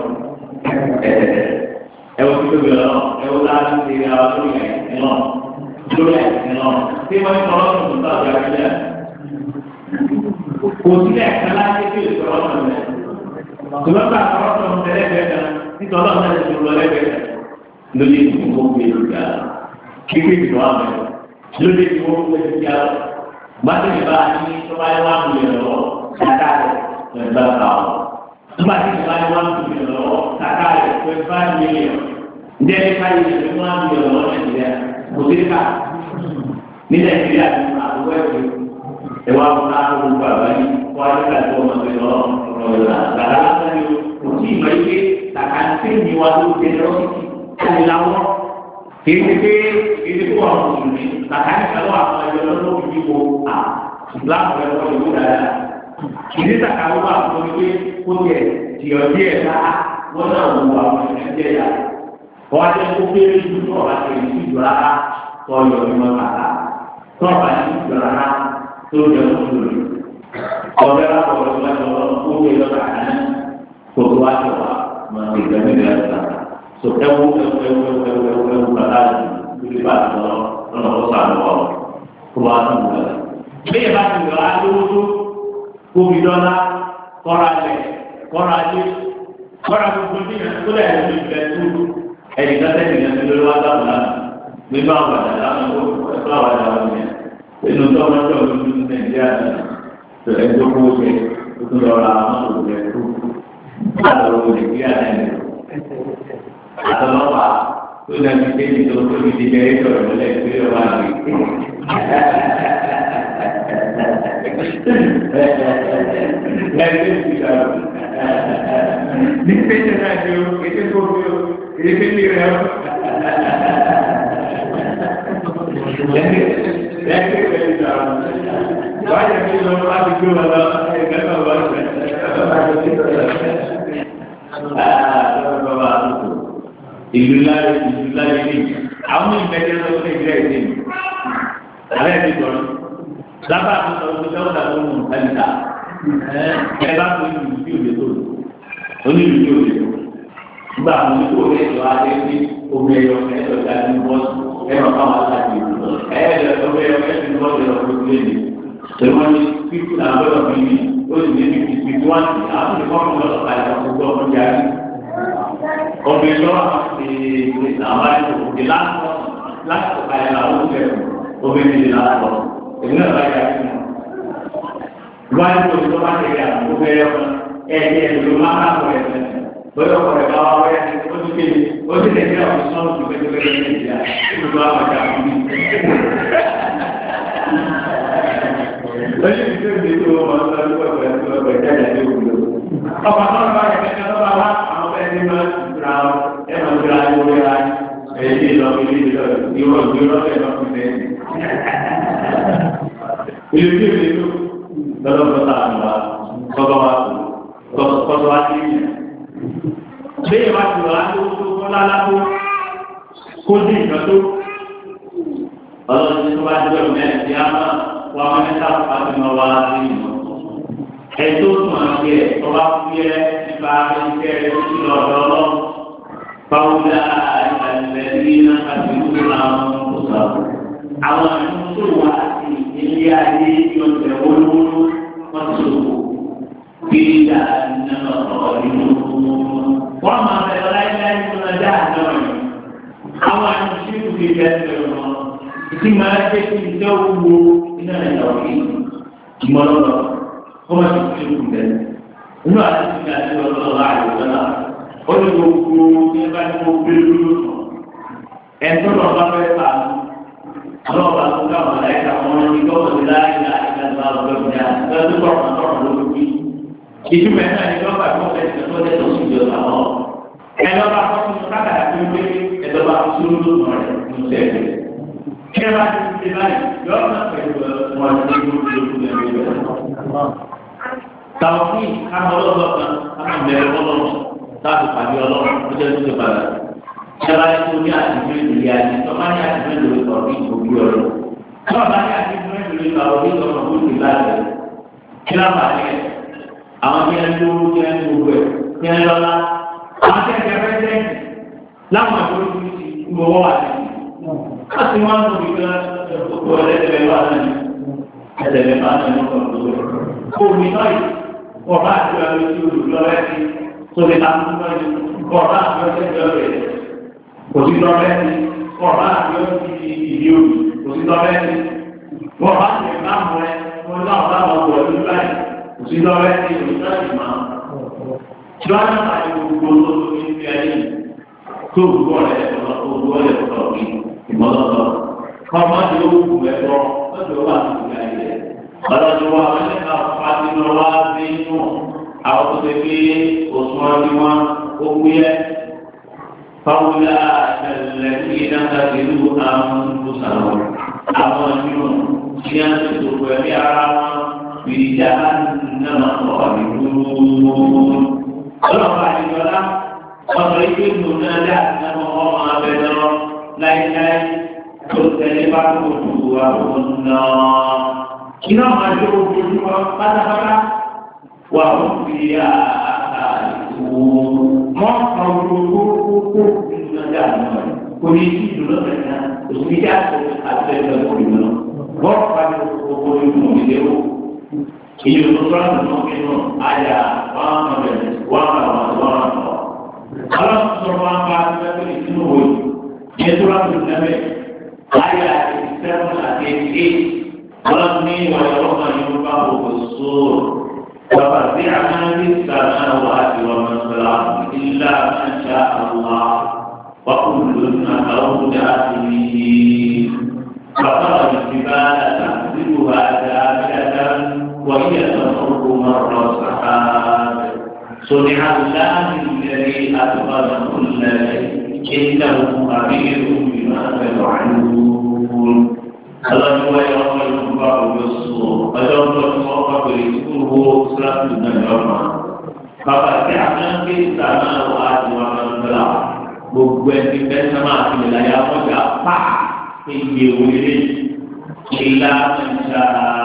Ẹ wọ́n ti tóbi lọ, ẹ wọ́n láti ṣe ara lórí ẹ̀ lọ. Lórí ẹ̀ lọ. Tí wọ́n ti sọ̀rọ̀ tó tó tàbí àgbẹ̀lẹ̀. Kò sílẹ̀ kan láti fi ìsọ̀rọ̀ tó lẹ̀. Ṣùgbọ́n bá àkọ́rọ́ tó ń tẹ̀lé bẹ́ẹ̀ náà, nítorí ọ̀nà ìṣòro lọ lẹ́gbẹ̀ẹ́ lórí ìdìbò gbé lóga. Kíkí ìdìbò àmì lórí ìdìbò gbé lóga gbàtí ìbá ní tó bá yẹ wá mílíọ̀nù lọ́wọ́ kàkà rẹ̀ twenty five thousand nígbà tí ìbá yẹ wá mílíọ̀nù lọ́wọ́ kàkà rẹ̀ twenty five million ndé ní ká yẹ twenty one million lọ́wọ́ nàìjíríà kò sí ká ní nàìjíríà ní àbúrò ẹ̀kọ́ ẹ̀wá fún àwọn gbogbo àgbáyé kó ayé ká tó ọmọ tó lọ ọ̀rọ̀ ìlà gàdá lásán ni kò sí ìmọ̀ ike kàkà tí ní wa ló dé lọ́sítì káyé láwọ́ kì í ṣe pé ìdí fún àwọn mùsùlùmí kàkà ní kàlọ́ àwọn ẹ̀jọ̀ lọ́wọ́ òbí wo à láàbù ẹ̀kọ́ ìwé dáadáa. ìdí kàkà ló wà fún mi pé kó tiẹ̀ tìọ̀ díẹ̀ ká wọ́n náà wù àwọn ẹ̀jẹ̀ yà. wọ́n á jẹ́ kó kéré ju tó ọ̀bá tẹ̀lé sí ìjọ rárá tó ọyọ̀ ní wọn kàkà tó ọ̀bá sí ìjọ rárá tó jẹ́ mùsùlùmí. ọ̀bẹ lápò ọ̀bẹ lọ́wọ́ kó wé lọ́kà náà kó tó wá tó wà mọ̀ ìgbẹ́mí so ẹwu ẹwu ẹwu ẹwu ẹwu ẹwu ẹwu kata lórí bá ti lọ lọ́nà ó sàn lọ kó bá tó wù ẹ. bẹ́ẹ̀ bá ti lọ alówóso kóbi dọ́là kọ́ra lẹ̀ kọ́ra lé kọ́ra gbogbo ní ìyẹn tó lẹ̀ lórí ìfẹ́ tó ẹ̀yìn kátẹ́ ìyẹn tó lórí wá dáhùn lánàá nínú àwọn àdá lánàá ó ẹ̀fọ́ àwọn àdá wọn yẹn nínú tó ọmọ tó ọmọ tó nàìjíríà tó ẹjọ́ kó o jẹ o tó lọ ra àwọn òwúrọ̀ ẹ̀ tó àtọ̀rọ̀ nàìjíríà náà àtọlọ́pàá tó dàbí débi tó tóbi di bẹ́ẹ̀ sọ̀rọ̀ lọ́lẹ̀ tó yọ wá rí. Lẹ́yìn tí a ní pété náà ni o, ètò tó fi o, èdè pété rẹ o. Lẹ́yìn tí a ní sọ, wáyé mi lọ wá ti gbé wọn lọ, ẹ̀ka náà wá sí ìlú láyé ìlú láyé ní àwọn ìgbẹ́jẹ́ lọ sí ìgbẹ́ ìdí mi alẹ́ ti sọ̀rọ̀ lábà tó sọ pé sọ́wọ́n dà tó mú ẹ̀ńtà ẹ bá tó ìlú tí ò lè tó oní ìlú tí ò lè tó nígbà àwọn oníkó rẹ̀ tó adé sí omi ẹ̀yọ ẹ̀yọ ìdájú bọ́ọ̀sì ẹ̀rọ káwọn aláàbí ìlú ẹ̀yọ omi ẹ̀yọ ẹ̀yọ bọ́ọ̀sì ẹ̀rọ tó lé ní tẹ̀wọ́n ní fífi àwọn ọ̀dọ́ mi ní ó sì ní fífi fífi wá sí àwọn ìfọ́nù lọ́sọ̀tà ìfọ̀kùnkùn ọmọ jáde obìnrin lọ́wọ́ ti àwọn ẹ̀rọ òkè lásán láti ọ̀ka ẹ̀ làwọn oúnjẹ obìnrin ti lásán èmi náà bá yà sí wọn. wáyé tó tó bá tẹ̀lé àwọn obìnrin ọmọ ẹ̀ẹ́dì ẹ̀dùn ló máa ń kọ́ ẹ̀sẹ̀ bóyá ọkọ̀ rẹ̀ bá wá wáyé ó ti kéde ó ti tẹ̀lé àwọn sọ́ọ̀nù tó fẹ́ tó fẹ́ lẹ́yìn ìjà ó tó àwọn àjà fún mi. lọ́yìn tí ó ń tó wọn lọ sí ọ̀pọ̀ ẹ̀sìn ọ̀pọ̀ ìjáde àti òkúlò. ọ̀pọ̀ àtọ́nà bá rẹ̀ kẹ́kẹ́ lọ́ba wá àwọn ẹni máa ra ẹ máa ń ra owó ra èyí lọ ilé ìlọ ìwọ ìwé lọ́sẹ̀ lọ́sẹ̀ lẹ́yìn. ilé tí ìlú lọ́dọ̀ lọ́sà àmà kọ́tọ́ wa kọ́tọ́ wa sí ìyẹn. bẹ́ẹ̀ bá ti wà lówó tó kọ́ lálábó kó dé ìgbà tó. ọlọ́run tó bá ti bẹ̀rù mẹ́rin sí àmà wà á mẹ́ta pàtó máa wá sí ìmọ̀. ẹ̀tọ́ tó máa ń yẹ ọba fúyẹ́ nípa iṣẹ́ rẹ̀ lọ́dọ̀ ọlọ́run فأولئك الذين خسروا أنفسهم àwọn àdúgbò wa ti ilé ayé yóò tẹ wọlúwọlú wọn ti sòkò bí ìdá nínú ọ̀rọ̀ nínú wọn máa bẹ ọ láyéláyé nínú ọjà àjọ yìí àwọn àdúgbò tí kò fi bẹ́ẹ̀ bẹ́ẹ̀ wọn ìdí máa jẹ́ kí ìjọ wo iná ẹ̀yà òkè ìmọ̀lọ́lọ́ kó má ti fi kú bẹ́ẹ̀ nínú àdúgbò tí a ti lọ lọ́wọ́ àyè lọ́la ó ní gbogbo ní ẹ bá ní kó gbé lórí ẹ̀ tó lọ́ọ́ bá fẹ́ sàánú ọlọ́ọ̀bà tó ká wọn láyé ká wọn ní gbọ́dọ̀ ní láyé láyé ká ló àwọn ọ̀gbẹ́ ìjà lọ́dún tó ọ̀nà tó ọ̀nà ló fi. ìtumọ̀ ẹ̀ náà ní lọ́ba tó fẹ́ ṣe tó lẹ́tọ̀ sí ìjọ àwọn. ẹ lọ́ba tó ti kákàtà tó gbé ẹ̀dọ́ba tó tó ló nà rẹ̀ ní sẹ́ẹ̀dẹ̀. kí ẹ bá ti ti báyìí yọ̀ọ́ náà pẹ̀lú wọn ní gbogbo tàwọn kámọ́lọ́gbọ̀ kan kámọ́ bẹ̀rẹ̀ ọlọ́run táàbù pàdé ọlọ́run ó jẹ́ tó ti padà ìjọba ní kò ní àtìmọ́ ìdílé àti tọ́ba ní àtìmọ́ ìdílé kan ní ìgbòkú ọ̀rọ̀ tọ́ba ní àtìmọ́ ìdílé kan ní ìgbòkú ọ̀rọ̀ ní ìlànà kí ló bá yẹ àwọn tí wọn lówó tí wọn gbogbo ẹ tí wọn lọ́lá àwọn tí wọn jẹ pẹ́sẹ́ǹtì láwọn àdúró tó ti gbowó wà ní. wọ́n ti wọ́n tó fi kan gbogbo ẹlẹ́dẹ̀ẹ́ wà náà ní ẹ̀dẹ̀ẹ́ bá náà ní ọkọ̀ gbogbo ẹ̀. kó o ní báyìí wọ́n bá àti wọn lójú olùlọ́rẹ́ sí tó lè ta fún wọn kọ́ ọ̀rá àti ọ̀sẹ̀ ìjọba kò sí lọ́rẹ́ sí ọ̀rá àti ọ̀sẹ̀ ìdí òbí kò sí lọ́rẹ́ sí wọ́n bá ti ẹ̀ máa mú ẹ wọ́n náà bá wọn bọ̀ ní báyìí kò sí lọ́rẹ́ sí òṣìṣẹ́ ìmọ̀ tí wọ́n náà máa ní gbogbo olóòtú ní ti ẹni tó gbogbo ọ̀rẹ́ ẹ̀kọ́ tó gbogbo ọ̀rẹ́ ẹ̀kọ́ kí ìmọ̀lọ́tọ̀ kọ́ máa di owó kù ẹ̀kọ́ lọ́dọ̀ wà ní ìgbà yẹn ọlọ́dún wa wọ́n ní ká fàtí lọ wá sí inú àwọn tó ṣe pé òṣùwọ̀n ni wọ́n ó gbé ẹ́ fáwọlá ẹ̀lẹ́ ní ìdáńtà ìlú àwọn tó sàrọ̀ àwọn ìlú tí a ti tó pẹ̀lú ara wọn ìjà náà kọ̀ nínú. ọlọ́pàá àdìgbọ́lá ọ̀sọ̀ ìgbé ìlú náà dá náà wọ́n máa bẹ̀ lọ láíláí tó tẹ̀lé bá tó tó àwọn náà iná máa jó ojoojúmọ́ pátápátá wà ó fi àtàlù wọ́n kan gbogbo kókó nínú ọjà náà kò ní sí ìlú lọ́sẹ̀ náà òsì ní àtẹ àtẹ̀lẹ̀ òkùnrin náà wọ́n fa ní gbogbo inú ìdè o èyí ló tó láti mọ inú àyà wọn kàn bẹ wọn kàn wọn wọn kàn wọn. aláṣọ wọn bá ẹgbẹ́ ìsinú wo yẹn tó láti lẹ́mẹ̀ àyà ìsẹ́wọ̀n àti èyí. ولكني ويوم ينفخ في الصور وفزع من في السماوات ومن في الارض الا من شاء الله وكل اتوا داخله فترى الجبال تحسبها جامده وهي تمر مر السحاب صنع الله الذي اتقن كل شيء انه خبير بما تفعلون Kalau dua yang berjumpa bersuruh, ada untuk semua berisuruh seratus dan lima. Bapa siapa nanti sana wajib orang belah. Bukan kita sama wilayah apa apa tinggi wili. Illa insya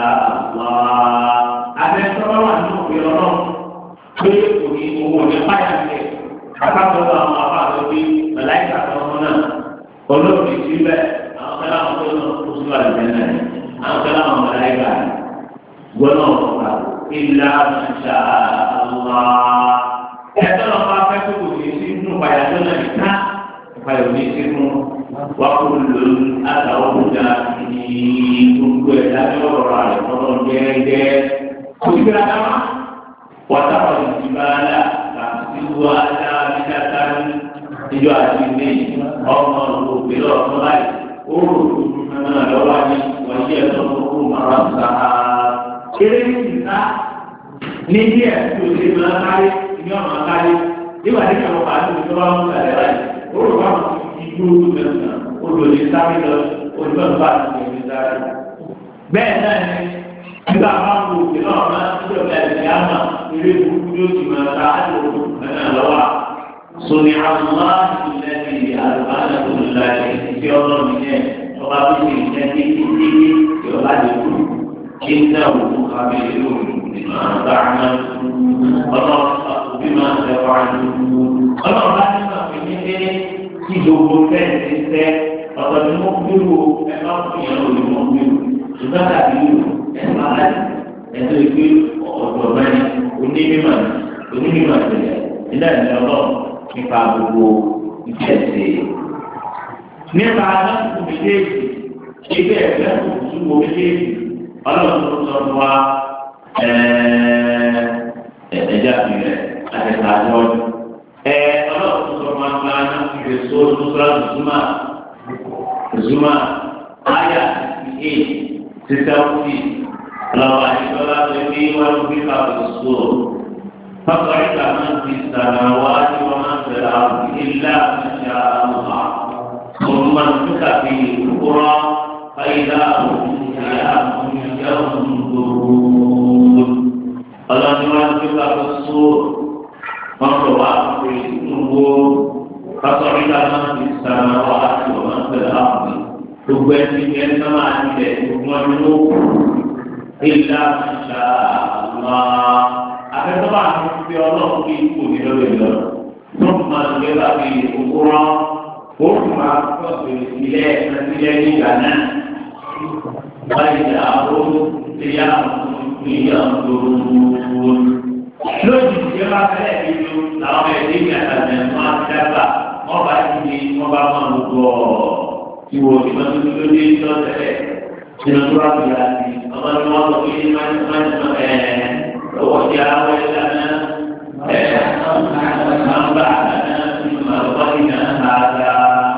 Allah. Ada seorang tu biarlah. Beliau punya umur yang panjang ni. Apa betul apa lebih malaikat mana? Kalau di sini kala àwọn tó lọ kó sínú àlùfẹ́ náà àwọn kala àwọn mọ̀láyìká gbọ́dọ̀ ọ̀pá ilá ṣá àlá. ẹ̀tọ́ lọ bá fẹ́ tó kò ní sí inú ìpàdé tó náà nìka ìpàdé ní sí inú wà kó lò àtàwọn ọ̀gá ní gbogbo ẹ̀ lábẹ́ ọ̀rọ̀ rẹ̀ kọ́nà gẹ́gẹ́. kò sí gbéra ká wá. wọ́tá ọ̀dùn ti bá a la láti wá dáa ní dáadáa ní ìjọ àti ilé ọmọ òkè lọ́ọ̀tún láì oòrùn náà lọ́wọ́ ní wọ́yí ẹ̀sọ́ gbogbo mara sáà. Eré ní ìta ní díẹ̀ tó ṣe máa kárí ní ọ̀nà kárí. Nígbà tí àwọn bàálù tó bá ń sàlẹ̀ láì, oòrùn bá wọn ti dúró tó mẹ́sàn-án, odò lè sáré lọ, odò náà bá ti lè sáré. Bẹ́ẹ̀ náà ni nígbà máa ń wo òkè náà máa ń tó ọ̀gá ẹ̀sìn àmà eré burúkú yóò ti máa ta àjò náà lọ́wọ́. Sọ̀nì àwọn máa ń tilẹ̀ àlùbáńdà tó ń la ìdí ọlọ́run yẹn ọba tó ṣe ìjẹ́ títí títí tí ọba lè kú kí ń dá òkú kábí ìlú nínú àgbà náà ọlọ́run òbí máa ń tẹ̀ wá ní. ọlọ́run bá nígbà pé ní pé gbogbo fẹ́ẹ̀ ti sẹ́ ọ̀tọ̀ ni mo gbúrò ẹ bá fún yẹn lórí mo gbúrò ṣùgbọ́n tàbí ẹ bá láti ẹ̀sọ́ ìgbé ọ̀dọ̀ mẹ́rin onímọ̀ onímọ̀ ìṣẹ̀lẹ̀ nígbà ìjọba nípa gbogbo ìṣẹ̀ṣẹ̀. nípa aláǹkù méjèèjì ibẹ̀ ẹ̀fẹ́ kùtù wo méjèèjì ọlọ́run tó sọ fún wa ẹ̀ẹ́dẹ́jà ìrẹ̀ àtẹ̀tà àjọ ẹ̀ ọlọ́run tó sọ fún wa máa ń fi so lùsọ́lá zuma zuma aya eight sísẹ́ ọ̀sì ọlọ́run àyíkọ́lá tó ní wọ́n fi ká so. فصعد من في السماوات ومن في الأرض إلا من شاء الله ثم انفخ فيه أخرى فإذا هم قيام ينظرون الله ينفخ في الصور فانطلق في النور فصعد من في السماوات ومن في الأرض تبين من السماء إلا من شاء الله akẹ́kọ̀ọ́ àti fi ọlọ́run kí kò ní lórí lọ tó máa ń gbé láti òkúrọ́ ó máa tọ́ ilé ẹ̀sìnlẹ̀ nígbà náà báyìí ní àwọn ìyá ìyá òru lójijì tí ó bá fẹ́lẹ̀ bí ju làwọn ẹ̀dẹ́ ní àtàlẹ̀ wọn á dábà wọn bá ti di wọn bá wọn lò gbọ́ ìwò ìmọ̀tò tó dé lọ́sẹ̀lẹ̀ nínú tó bá fi àti ọmọ ní wọn lọ pé máa ń máa ń ẹ̀ẹ́. وجاء لنا من بعدنا مما ظلنا هذا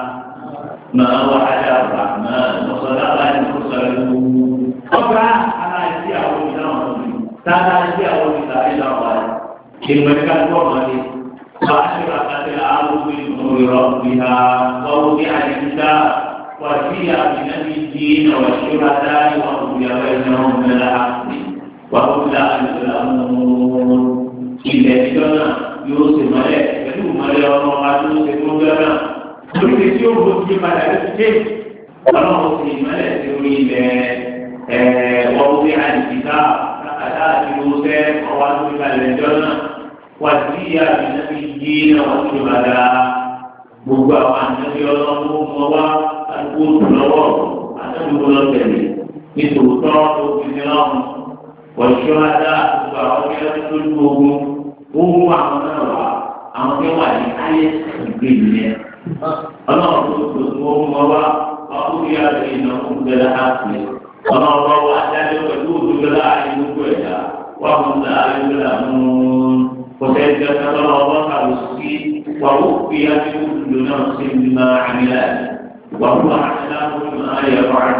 ما وعد الرحمن وصدق المرسلون قبل أنا أجي أقول لهم أنا أجي أقول لهم إن مكان قومي وأشرقت الأرض بنور ربها ووضع الكتاب وجيء بنبيين والشهداء وقضي بينهم بالحق wàhùn àlùfẹ́lẹ́mùn ilẹ̀ ìjọ náà yóò ṣe mọ́lẹ̀ pẹ̀lú mọ́lẹ̀ ọmọ wa tó ṣe fún ọjọ́ náà lórí tí ó bó ti padà ló ti dé ọlọ́run ṣe mọ́lẹ̀ sí orí ilẹ̀ wọ́n wí àdìsíká kàkàtà àti oṣẹ́ ọwọ́ tó ti kalẹ̀ ìjọ náà wà sí àbínábí yí náà wọ́n ti padà gbogbo àwọn ànábì ọlọ́run mọ́ wá àdúgbò tó lọ́wọ́ àtàdúgbò lọ́tẹ̀lẹ̀ nítorí tọ́ òfin náà wọ̀ṣọ́lá gbogbo àwọn tí wọ́n tó lu ogun owó àwọn náà wà àwọn tí wọ́n wà ní ayé ìgbé yẹn. ọlọ́run tó tó tó owó wọn wá ọkùnrin yàrá ìnà òkúgbẹ́lá áàpì ọlọ́run wọn wá dájọ́ pẹ̀lú òdúgbẹ́lá ayé gbogbo ẹ̀dá wà fún un ayé gbẹ́lá mú kọ̀tẹ́ ẹ̀jẹ̀ sọ́dọ̀ ọwọ́ kàwé sí wà ó fi ayé gbogbo náà sí ní máa àmìlá wà fún àṣìlá gbogbo náà yẹ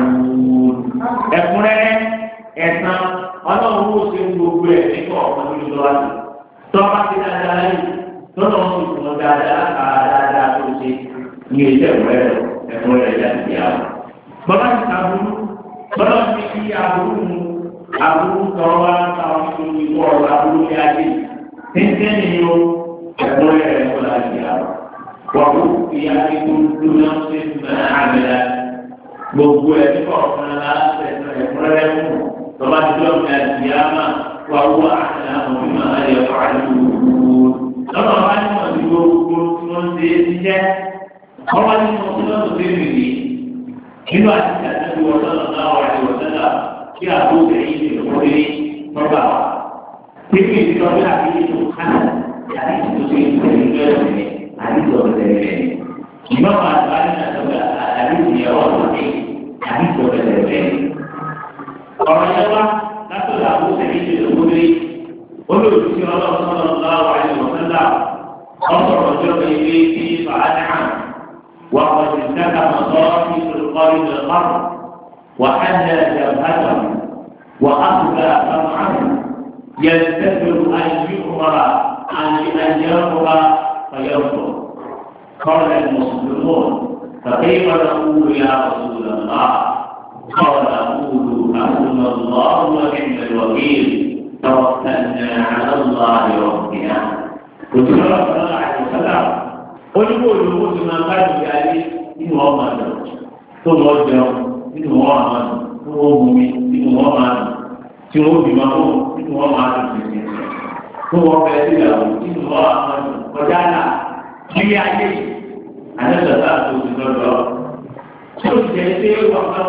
ẹ̀kúnrẹ́rẹ́ ẹ̀sán ọlọ́run ó ṣe gbogbo ẹ̀ nípa ọ̀kan lórí lọ́wọ́ àti tọ́ba ti dáadáa yìí lọ́nà wọn ti fún ọ dáadáa ká dáadáa tó ṣe ní ilé ẹ̀kọ́ rẹ̀ ẹ̀kọ́ rẹ̀ yá ti yá. bọ́lá ti ta burú bọ́lá ti fi aburú mu aburú tọ́ wá táwọn tó ní ìwọ ọ̀rọ̀ aburú ní adé tẹ́tẹ́ ni ó ẹ̀kọ́ rẹ̀ ẹ̀kọ́ láti yá. wọ́n kò fi adé tó lóná ṣe máa àgbẹ̀dá gbogbo ẹ̀ nípa ọ̀kan láti ẹ̀kọ́ rẹ̀ mú tọ́ba ti lọ́ọ̀ ní àdìyàmà wà wúwo àti àwọn mímọ́ ayọ̀ fàájú lọ́nà ọba ní wọn ti gbogbo tí wọ́n ṣe é ṣiṣẹ́ ọba ní wọn ti lọ́ọ̀ tó bèbè yìí nínú àti àtàkùn wọn lọ́nà náà wà ní wọn sẹ́lá kí àbúrò ẹ̀yìn lè wọlé lọ́gbà wa. pípé ìdílọ́bí àti ètò kánà àti ètò tó ń tẹ̀lé lọ́sẹ̀ àti ìtọ́jú tẹ̀lé rẹ̀. ìmọ̀ àti àti àti ìyẹ̀wò ọ̀sẹ̀ àti ìtọ́jú tẹ̀lé rẹ̀ ọ̀rọ̀ yẹn wá látọ̀dọ̀ àwọn sẹ́yìn tó lè wọlé olóòtú ọlọ́run sọ́nà láwọ̀ àyè wọ̀sánlá ọ̀sọ̀rọ̀ ọjọ́ ilé tí fàánà wà ọ̀sẹ̀ ìdáka mọ̀tọ́ ní olùkọ́rí lọ́kọ́rọ̀ wà á jẹ́ ìjàmbá wà á kúta àtàwọn يستدر أن يؤمر أن أن يأمر فيرفض قال المسلمون فكيف نقول يا رسول الله قال قولوا حسبنا الله ونعم الوكيل توكلنا على الله ربنا قلت له صلى الله عليه وسلم olùkọ́ olùkọ́ ti máa bá ìgbé ayé nínú ọmọ àdó tó lọ jẹun nínú wọn àmà tó wọn mú mi nínú wọn máa dùn tí wọn bì máa wọ nínú wọn máa dùn títí tó wọn bẹ sí ìyàwó nínú wọn àmà dùn kọjá náà nílé ayé yìí àdébẹ̀tà tó ti lọ́dọ̀ tó ti jẹ́ pé wàsán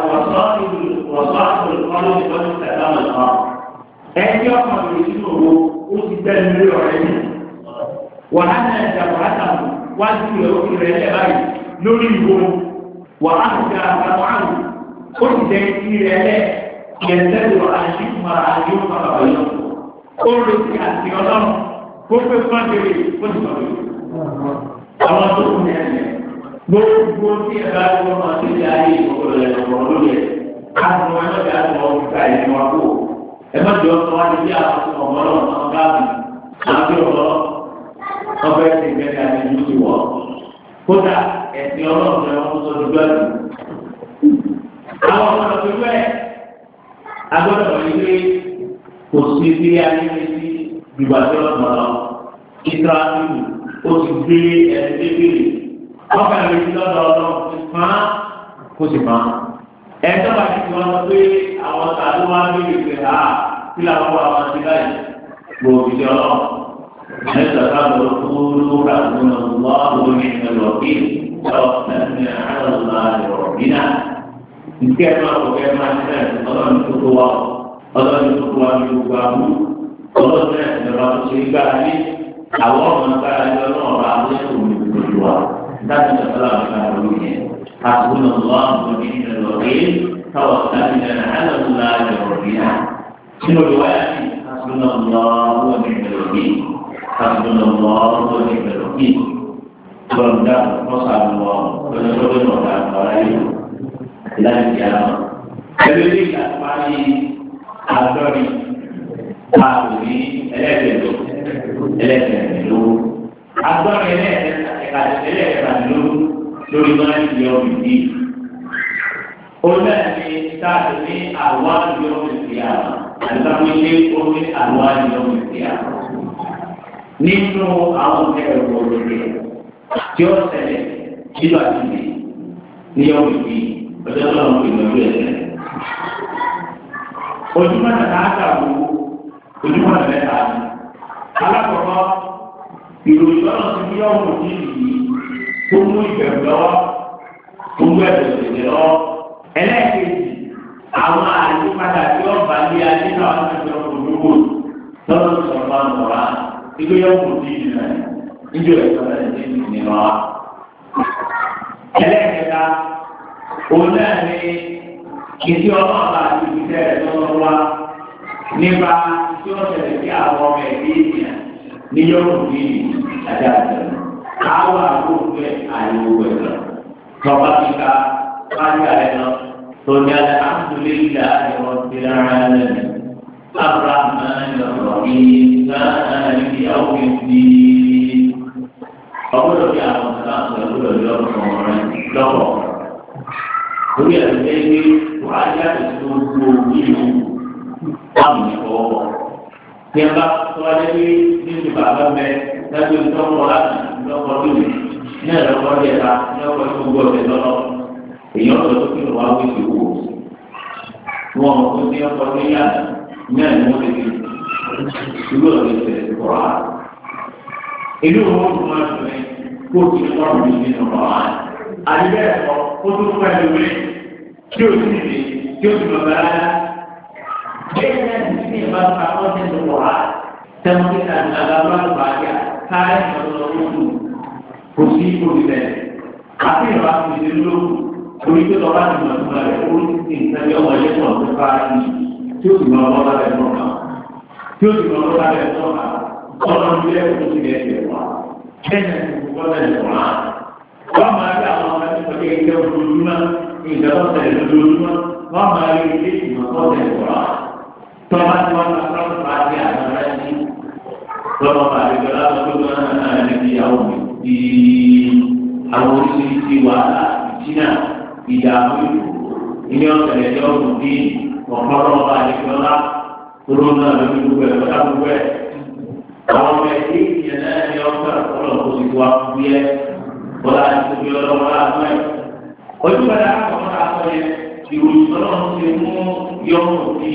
wàsán olùkọ́lù ní wọ́n ti tẹ̀lé àwọn ọ̀nà ẹni ọkọ̀ rẹ̀ nínú owó ó ti gbẹ́ nílé ọ̀rẹ́ ní wàhálà ẹ̀dá wàhálà wájú rẹ̀ ó fi rẹ̀ lẹ́ báyìí lórí ìwò wàhálà ẹ̀dá wàhálà ó ti jẹ́ kí rẹ̀ lẹ́ yẹ̀ntẹ́lẹ̀ àṣìkùmọ̀ àyíkùmọ̀ àbẹ̀yọ̀ ó retí àti ọlọ́run kó pé fúnadèrè ó ti sọ̀rọ̀ àwọn tó kù ní ẹ̀yẹ gbogbo tí ẹ bá wọ́n máa ti di ayé ìfowópamọ́ rẹ̀ lọ́wọ́ lórí ẹ̀ káàdùn ẹ̀ lọ́jà tó wọ́n fi ká ẹ̀yẹ wọn kó ẹ má jọ sọ wá ní bí àwọn ọmọ náà máa gáàbì àti ọmọ ọbẹ̀ ẹ̀sìn ìgbẹ́ni àti ìlú ti wọ̀ kódà ẹ̀sìn ọlọ́run ẹ̀ wọ́n tó dúdú ẹ̀sìn. àwọn ọmọ náà fi wẹ́ agbọ́dọ̀ wọ̀nyí pé kò sí bí ayé ní sí ìgbàgbé ọ̀nà lọ ìtàkùn ó ti gbé ẹni débìrì ọkà rẹ̀ ti lọ́dọ̀ ọ̀dọ̀ ìfàn kó sì fàn. ẹ̀tọ́ bá ti wọ́n sọ pé àwọn tàbí wọ́n á béèrè pé a kí làwọn wà wọn ti báyìí gbòòbí jọ lọ. ẹ̀sọ̀ káàbọ̀ kúrú ràdúnà lọ́wọ́ ní ẹlọ́bí ọ̀sẹ̀ àlọ́lá ìrọ̀bínà. ìkẹ́ máa kọ̀ kẹ́ máa ṣe ọlọ́run tó tó wà ọlọ́run tó tó wà ní gbogbo àbú ọlọ́run náà ìjọba tó ṣe gbára ní àwọn ọmọ gbára ní ọlọ́run bá wọlé òun ìgbòho wa láti sọ̀rọ̀ àwọn ọmọ yẹn. حسبنا الله ونعم الوكيل توكلنا على الله ربنا شنو رواية حسبنا الله ونعم الوكيل حسبنا الله ونعم الوكيل فرمدا وصعب الله ونشكر الله عليه إلى القيامة Ẹgbẹ́rẹ́ ìgbàgbọ́ni àdọ́rin ààbò ní ẹlẹ́gbẹ̀ẹ́ ẹlẹ́gbẹ̀ẹ́ àdọ́rin ẹlẹ́gbẹ̀ẹ́ lórí máa ń yọ òbí. Olú ẹ̀mí sáàtì ní àwọn àjọ òbí àmà àdìsáwò ilé omi àwọn àjọ òbí àmà. Nínú àwọn ẹ̀rọ òbí tí ó ṣẹlẹ̀ nínú àtìlẹ̀ ní òbí ọjọ́ tó ń pè lórí ẹ̀sẹ̀. Ojúmọ̀ nàá àgàwò ojúmọ̀ nàá mẹ́ta ni. Alákọ̀ọ́kọ́ ìròyìn lọ́nà ti ní ọ̀hún òbí yìí tó mú ìbẹ̀rù lọ́wọ́ tó mú ẹ̀bẹ̀ òṣèlú lọ́wọ́. ẹlẹ́ẹ̀kejì àwọn àyípadà tí wọ́n bá lé ayé náà wọ́n ti sọ olówó lọ́dún sọ̀rọ̀ máa ń wọ̀rá ibi yóò kù sí ìlú náà níjọ́ ẹ̀sọ́ náà ti ti nínú wa. ẹlẹ́ẹ̀kẹta òun náà ní ìdí ọlọ́ọ̀bá àti ìbísẹ̀ rẹ̀ lọ́wọ́ wa nípa tí wọ́n ṣẹlẹ̀ sí àwọn ọmọ ẹ̀dí ènìyàn ní yóò kù sí àti àjẹmọ́ káwọn àkókò àyẹ̀wò ẹ̀rọ tọ́ba kíka wájú àlẹ́ lọ tọ́jà alhamdulillah ẹ̀rọ tìrà lẹ́nu abraham ẹ̀rọ ìgbà ìyàwó ìdí ọgbọ́dọ̀ bí àwọn ọ̀sán àti ọgbọ́dọ̀ bí ọ̀sán rẹ̀ lọ́wọ́ orí ẹ̀rọ ẹgbẹ́ wájú àti tó gbó ìlú àmì ìfọwọ́ tí a bá tọ́wájú bí nínú bàbá mẹ́ lábẹ́ ìtọ́wọ́ láti lọ́kọ̀ lónìí ní ẹ̀rọ kọ́lé ẹ̀ka ní ọkọ̀ tó gbọ́ ọ̀sẹ̀ lọ́lọ́ èyí ọ̀sẹ̀ tó kí ló wá wí sí wò wọn kò ní ọkọ̀ ní yá ní ẹ̀rọ wọn lè fi ìlú ọ̀sẹ̀ tẹ̀ kọ̀ á. ìlú wọn kò máa tún ẹ kó o ti kọ́ ọ̀rọ̀ mi nínú ọ̀rọ̀ á. àdìbẹ́ ẹ̀kọ́ ó tún pẹ́ lórí tí o sì lè tí o sì lọ bẹ́ẹ̀ rárá. bẹ́ẹ̀ náà ti ní ìbá ta ọ̀sẹ̀ tó kọ̀ á. tẹ́wọ́n ti ta àgbàdo àgbàdo káyọ̀ lọ́dọ̀ lóṣù kò sí olùbẹ̀ àti ìrọ̀lá kò sí lóṣù orí tó lọ́ba ti mọ̀ nípa rẹ̀ ó ti ìtẹ́lẹ̀ ọmọ ilé pọ̀ tó bá yí tí ó sì mọ ọlọ́ bá bẹ̀ tọ́ka tí ó sì mọ ọlọ́ bá bẹ̀ tọ́ka ọlọ́ ní ilé ẹ̀kọ́ sí ilé ẹ̀kọ́ wa bẹ́ẹ̀ ni kò gbọ́dọ̀ ẹ̀ wá. wọ́n máa rí àwọn ọmọ ẹni pẹ̀lú ilé ojoojúmọ́ ìjọba tẹ̀lé lójoojúmọ́ wọ́n máa rí ilé ìmọ̀tọ́ tẹ̀lé wá. tọ́ba tí wọ́n máa tọ́jú bá dé àwọn ẹni lọ́wọ́ àdìgbò lábẹ́ tó náà ní ìyàwó mi di àwọn oríṣiríṣi wàhálà ìjìnà ìdààmú ilé ọ̀sẹ̀ ẹ̀jẹ̀ ọ̀gbìn bí ọ̀pọ̀lọpọ̀ ọba àdìgbò lá tóró náà lórí gbogbo ẹ̀ lọ́dà gbogbo ẹ̀. àwọn ọmọ ẹ̀dẹ́ ìyẹn náà ní ọ̀sẹ̀ ọ̀pọ̀lọpọ̀ kò sì wá fún bí ẹ bọ́lá àti tóbi ọlọ́wọ́ láàánú ẹ̀. ojú padà àkọ́kọ́ àkọ́ yẹn ìròyìn ọlọ́run ti mú yọ̀ọ̀mù sí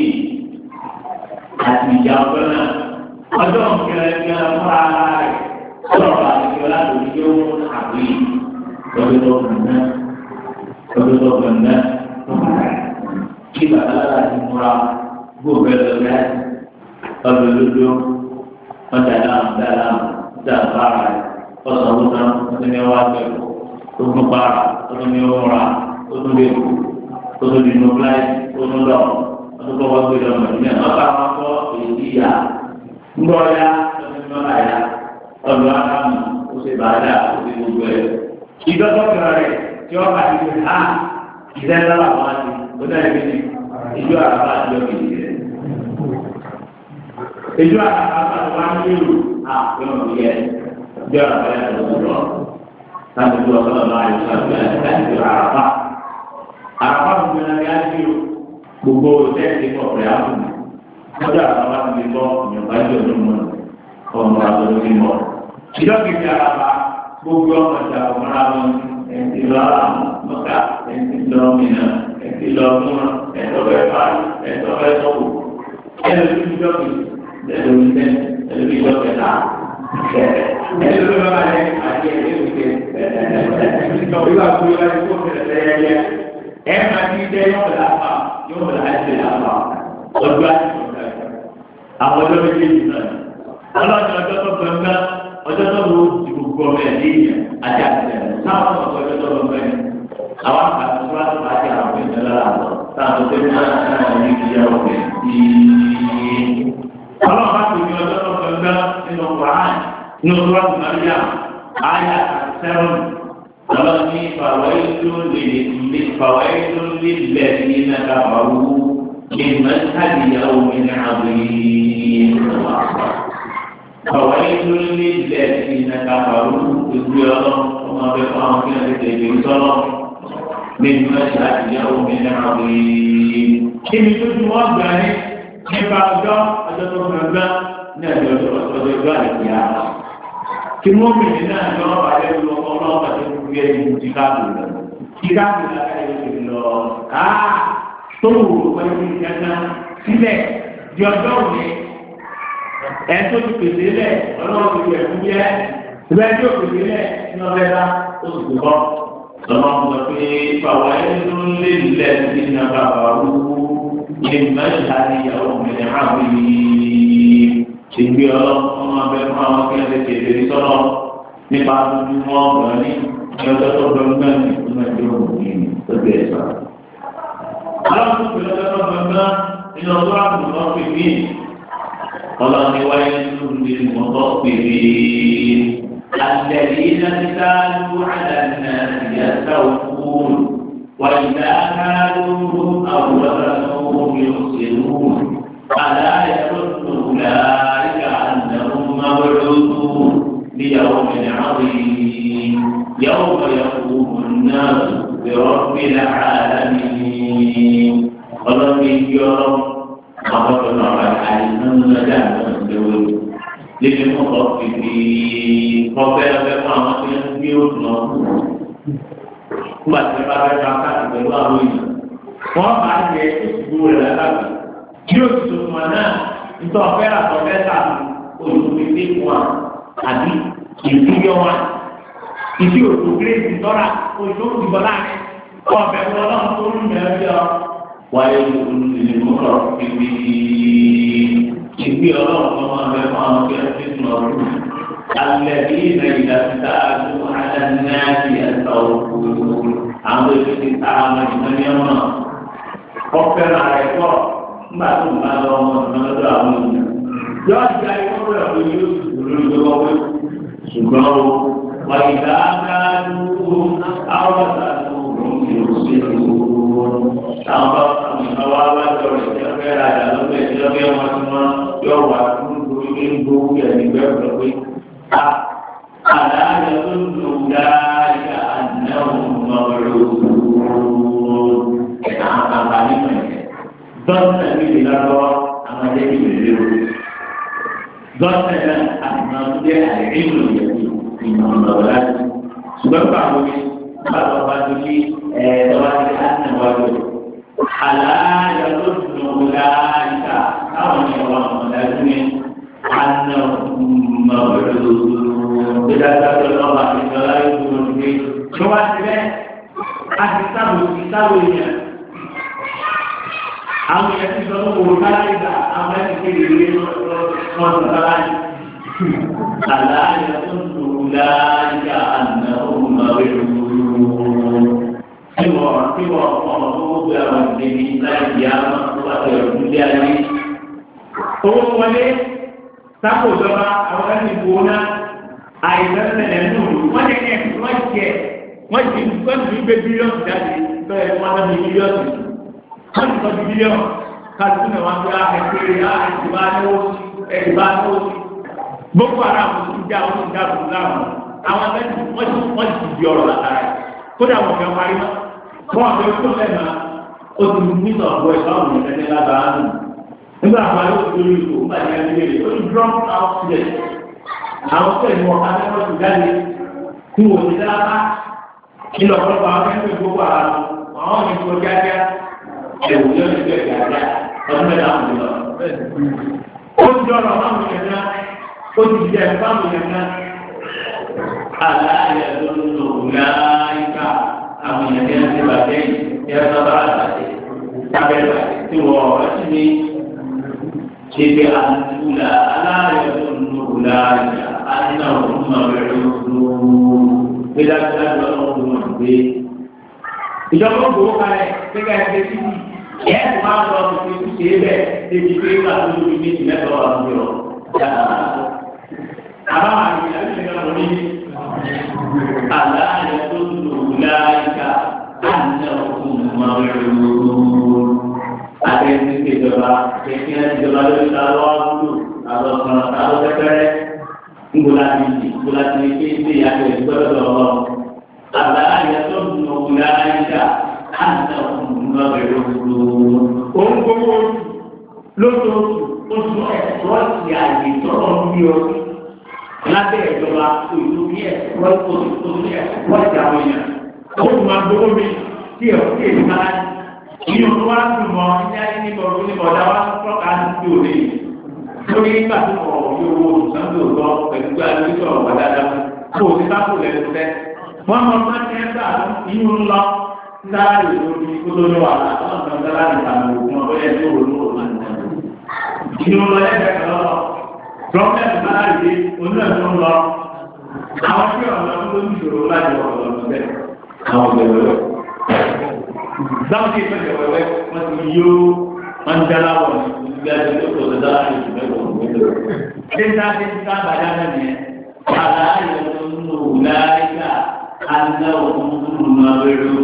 àti ìjà ọ̀pẹ náà ọjọ́ ìkẹlẹ̀ ìkẹlẹ̀ fún ara rẹ̀ sọ̀rọ̀ àti ìkẹlẹ̀ àti yóò àbí lọ́dún tó kàn náà lọ́dún tó kàn náà kí bàtà lára ti múra gbóògbé lọ́dún lọ́dún lójú ọjà dáhùn dáhùn dáhùn bára rẹ̀ ọ̀sán ló tán ọdún ní ọwọ́ àgbẹ̀ ọdún bára ọdún ní ọwọ́ ra ọdún lè kú ọdún ní inú fúláì ọdún lọ ọdún kọ́ wọ́n gbé lọ mọ̀ nílẹ̀ ọ̀sán àwọn akọ́ èyí yá ńgbọ́ ya ọdún ní ọ̀la ya ọdún akámu ó ṣe bàdà ó ṣe gbogbo ẹ̀. ìdọ́tọ̀ kẹrẹ rẹ̀ tí wọ́n bá ti fi hàn ìdẹ́ lọ́la wọn ti ó dá ẹgbẹ́ ní ìjọ àràbà àjọ kìí rẹ̀. ìjọ àràbà àti wọn ní ìlú àpéwọn yẹ ìjọ àràbà yẹ kó sọ̀rọ̀ láti fi ọ̀sán ọ̀la àyùsọ̀ àti láti fi àràbà. àràbà mi ní ọ̀la yá sí gbogbo tẹ́ẹ̀sì pọ̀ pẹ̀lú àbùnú. ọjọ́ àràbà ti fi bọ́ ìyọ̀nba ìjọ tó mọ̀ ọmọ àtọ́jú ti mọ̀. ìjọ kìí àràbà gbogbo ọmọ ìjà ọmọra wọn ẹtì lọ mọta ẹtì lọ mìíràn ẹtì lọ múra ẹtọ bẹ fà ẹtọ bẹ sọwọ ẹlòmí ìjọ kì ẹlòmí tẹ ẹlòmí ìjọ kẹta ẹlòmí bàbá yẹ àti ẹlòmí kẹ ìwà kúrò wá ní kó fẹlẹ lẹyẹlẹ ẹ má ti dẹ yọmọ làbà yọmọ làbà làbà ọjọ́ àti ọjọ́ àwọn ọjọ́ méjèèjì náà ọlọ́run ọjọ́ tó gbẹngbẹ́ ọjọ́ tó lò ti gbogbo ọmọ ẹ̀ léyìn àti àtẹ̀lẹ̀ táwọn ọmọ ọjọ́ tó lọ bẹ́ẹ̀ àwọn àgbàdo tó láti bá ti àwọn ìjọ lára lọ táwọn tó ní wọn náà ní kí yá ọbẹ̀ tí. ọlọ́run bá ti ní ọjọ́ tó gbẹngbẹ́ nínú Quran nínú tó láti máa yá àyà sẹ́wọ̀n ọlọ́run ní fàwáìlú lè fàwáìlú lè lẹ̀ ní nàkàbàwù ní mẹ́tàlíyàwó mi ní àbúyé. فويل للذين كفروا تزيرا وما بقى كان تجري من مشهد يوم عظيم كم تجوا بني كيف أجا أجا تقولنا نجوا أجا أجا kí wọ́n bèèrè náà ní ọ̀rọ̀ àyẹ̀ lọ ọlọ́run àti gbogbo ẹ̀yìn ní chicago lọ chicago lára ẹ̀ lọ káà tó wù ú pẹ̀lú ìjẹta sílẹ̀ di ọjọ́ òní ẹ̀tọ́ ti pèsè lẹ̀ ọlọ́run ti wẹ̀ fún yẹ ìbẹ́ tí ó pèsè lẹ̀ ní ọbẹ̀ bá ó sì tó bọ́. lọ́mọ sọ pé bàwá ẹnu lé lẹ̀ sí ní bàbá wú ní mẹ́ta ní ìyàwó mẹ́rin àwọn yìí ìgbé ọlọ́run ọbẹ̀ fún àwọn kí wọ́n ti tètè rí sọ́nà nípa tuntun wọn gbọ́n ní ní ọjọ́ tó gbọ́ngbọ́n ní ìlú ẹ̀jẹ̀ òkùnkùn ní ọjọ́ ẹ̀sọ́. aláwọ̀ tó pèlú ọjọ́ tó gbọ́ngbọ́n nínú ọjọ́ àbùkù ọ̀pẹ̀ ọlọ́ni wáyé lórí mọ́tọ́ pèrè الذين كانوا على الناس يستوفون وإذا كانوهم أو وزنوهم يخسرون ألا يظن أولئك أنهم مبعوثون ليوم عظيم يوم يقوم الناس برب العالمين ọlọ́ni yọrọ àwọn ọ̀nà àìsàn lọ́jà náà lówó lébi fún ọ̀fi fi kọ́fẹ́ ọ̀fẹ́ fún àwọn tí wọ́n gbé òtún náà nígbà tí wọ́n bá fẹ́ bá káàkiri pẹ̀lú àwọn èèyàn wọ́n bá jẹ ìṣubú rẹ̀ lábàbí bí o ti tó wọn náà nítorí ọ̀fẹ́ àtọ̀fẹ́ tà olùdókòwé fún wa àbí ìdúyọ wa ìdí òtún gírèsì tọ́ra olùdókòwé ti bọ̀ láàrin ọ̀bẹ̀ wọn náà tó ń bẹ̀rẹ̀ bí ọ wáyé olùdókòwé pípé ìgbé ọlọ́run tó máa bẹ fún àwọn kí wọ́n ti sùn ọdún. Alẹ́bí ilẹ̀ ìdàgbàsá àdúgbò adánáàbí ẹ̀sà òkú. Àwọn èdè ti ta àwọn ìtọ́ni ọmọ. Ọ̀fẹ́ràn rẹ̀ pọ̀ nígbà tó ń bá lọ ọmọ ọ̀nà lọ́dọ̀ àwọn ènìyàn. Yọ ìjà ìwọ́n rẹ̀ wọ́n yóò sùn lórí ìjọba wẹ́. Ṣùgbọ́n o, wà ìdá àdáàdúgbò àwọn àtàkùn yóò ṣe àwọn bá àwọn wá wá jọ rẹ̀ tí wọ́n fẹ́ ra àjà lọ́gbẹ̀ tí wọ́n fẹ́ wọn tí wọ́n yọ wà fún gbogbo ní gbogbo yẹn nígbẹ́ ọ̀dọ́ pé a àdáyé tó ń lò dáríà àdáwò lọ́rọ̀ ẹ̀ka àkàkà nínú ẹ̀ dọ́sẹ̀ mi lè lọ́wọ́ àwọn ẹ̀jẹ̀ mi lè léwu dọ́sẹ̀ náà àtúnṣe tó jẹ́ àìrílò yẹn ìmọ̀ ọ̀dọ́ láti ṣùgbọ́n báwo ni báwo bá tó ní ẹ̀ẹ́dọ́wájú àti ìwájú àlàyé tó dùn láyìíká táwọn ènìyàn wà mọ̀dájú ní àná mọ̀lẹ́dọ̀ gbẹdàgbà tó lọ́wọ́ àti ìjọba yóò dúró ní ìjọba ti bẹ́ẹ̀ a ti sábò ti sábò yẹn àwọn yẹn ti sọ fún wọn káyé gbà àwọn yẹn ti kéde ìwé wọn sọ kára yìí àlàyé tó ń lò láyà àná òun máa wẹ̀ lóru tí wọ́n tí wọ́n ọmọ tó gbé àwọn ìdílé láì di àwọn tó wà lọ ìdílé ayé. owó wọlé sápò ìjọba àwọn ẹni ìbò náà àìsàn ṣẹlẹ̀ nù wọ́n ní ẹ̀ wọ́n jẹ wọ́n ti wọ́n ti gbé bílíọ̀nù jáde bẹ́ẹ̀ wọ́n náà ní bílíọ̀nù wọ́n ti sọ di bílíọ̀nù kálukú náà wọ́n fi ẹgbẹ́ ẹ̀dìbà náwó ẹ̀dìbà náwó boko haram ti já wọn ti já wọn láwọn àwọn ẹni wọ́n ti wọ́n ti di ọ̀rọ̀ látara kódà wọ́n fẹ́ parí mọ́ wọ́n fẹ́ kó lẹ́nu o ti ní sọ̀rọ̀ ẹ̀ báwọn ní ẹni lábàá nù nígbà àwọn àlọ́ òṣèlú ìlú nígbà tí a ti lè o ti drop out student àwọn tó ẹ̀mú ọ̀ká ní wọ́n ti jáde kí wọ́n ti dára nínú ọ̀pọ̀lọpọ̀ àwọn ẹgbẹ́ gbogbo ara àwọn ní kó jájá ẹ̀wù yóò ti gbẹ̀ jájá ọdún mẹ́ta kò lọ. ó ti dọ̀rọ̀ fáwọn èèyàn náà ó ti jẹ́ fáwọn èèyàn náà aláàyè tó ń lò láyìíká àwọn èèyàn tí wọ́n ti bàjẹ́ yẹn sábà àtàtì sábẹ́rẹ́ tí wọ́n ọ̀rọ̀ sí ní ṣèbí àtúlà aláàyè tó ń lò láyìíká àná òun máa bẹ̀rẹ̀ lóòrò gbẹdágbẹdá lọ́wọ́ tó wọ́n gbé. ìjọba ó gbowó kalẹ̀ gbẹgà ẹgbẹ́ títì yẹ ẹ̀ máa lọ sí ṣe ṣe é bẹ́ẹ̀ débi pé wà lórí méjì mẹ́ta wà lórí ọ̀ àbáwọn àti ìyàwó ìgbà wọlé aláàyè tó lò láyìíká àná òkun máa ń lò àti ẹni tí ìjọba kẹkẹ ìjọba lórí lálọ́ àbúrò àlọ́ kan àlọ́ pẹ́pẹ́rẹ́ ńgbọ́lá ti di ńgbọ́lá ti di pé ilé ìyàwó ìgbọ́dọ̀ lọ́wọ́ aláàyè tó lò láyìíká àná òkun máa ń lò òun gbogbo lóṣooṣù oṣù ẹ̀sọ́ ti àyè tọ́lọ́ ń bí ọ lábẹ́ ìjọba òyìnbó bí ẹ̀ wọ́n tó tó ní ẹ̀ wọ́n ti àwọn èèyàn. ó tún máa gbowó mi tí ẹ̀ kí èyí máa inú tó wá dùn mọ́ ní ayé ní bọ̀dọ̀ ní bọ̀dọ̀ wá tọ́ka sí òde. lórí nígbà tó kọ̀ yóò wo olùsọ́ndò lọ pẹ̀lú pé alẹ́ sọ̀rọ̀ wà dáadáa kó o ti sáfò lẹ́nu fẹ́. wọ́n mọ máa ń tẹ́ gbà inú ńlọ sára lórí kótó ní wàhálà ọ̀sán sára nìkan òkun ọ̀bẹ inú lọ ẹgbẹ́ kan lọ prọfẹsì náà rí onílẹ̀-èdè ń lọ àwọn tí ọ̀nà tó ní ìṣòro láti ọ̀rọ̀ lọ síbẹ̀ àwọn ìgbẹ̀wẹ̀wẹ̀ dáwọn tí ìfẹ́ ìgbẹ̀wẹ̀wẹ̀ wọ́n ti yó wọ́n ń dára wọ̀ ní ìgbé àti ìgbẹ́ tó dára ní ìgbẹ́ tó ń gbé ṣé ń dá sí ká bàjá náà nìyẹn àlàyé tó ń lò láyíká àdá òun tó ń lọ bẹ̀rẹ̀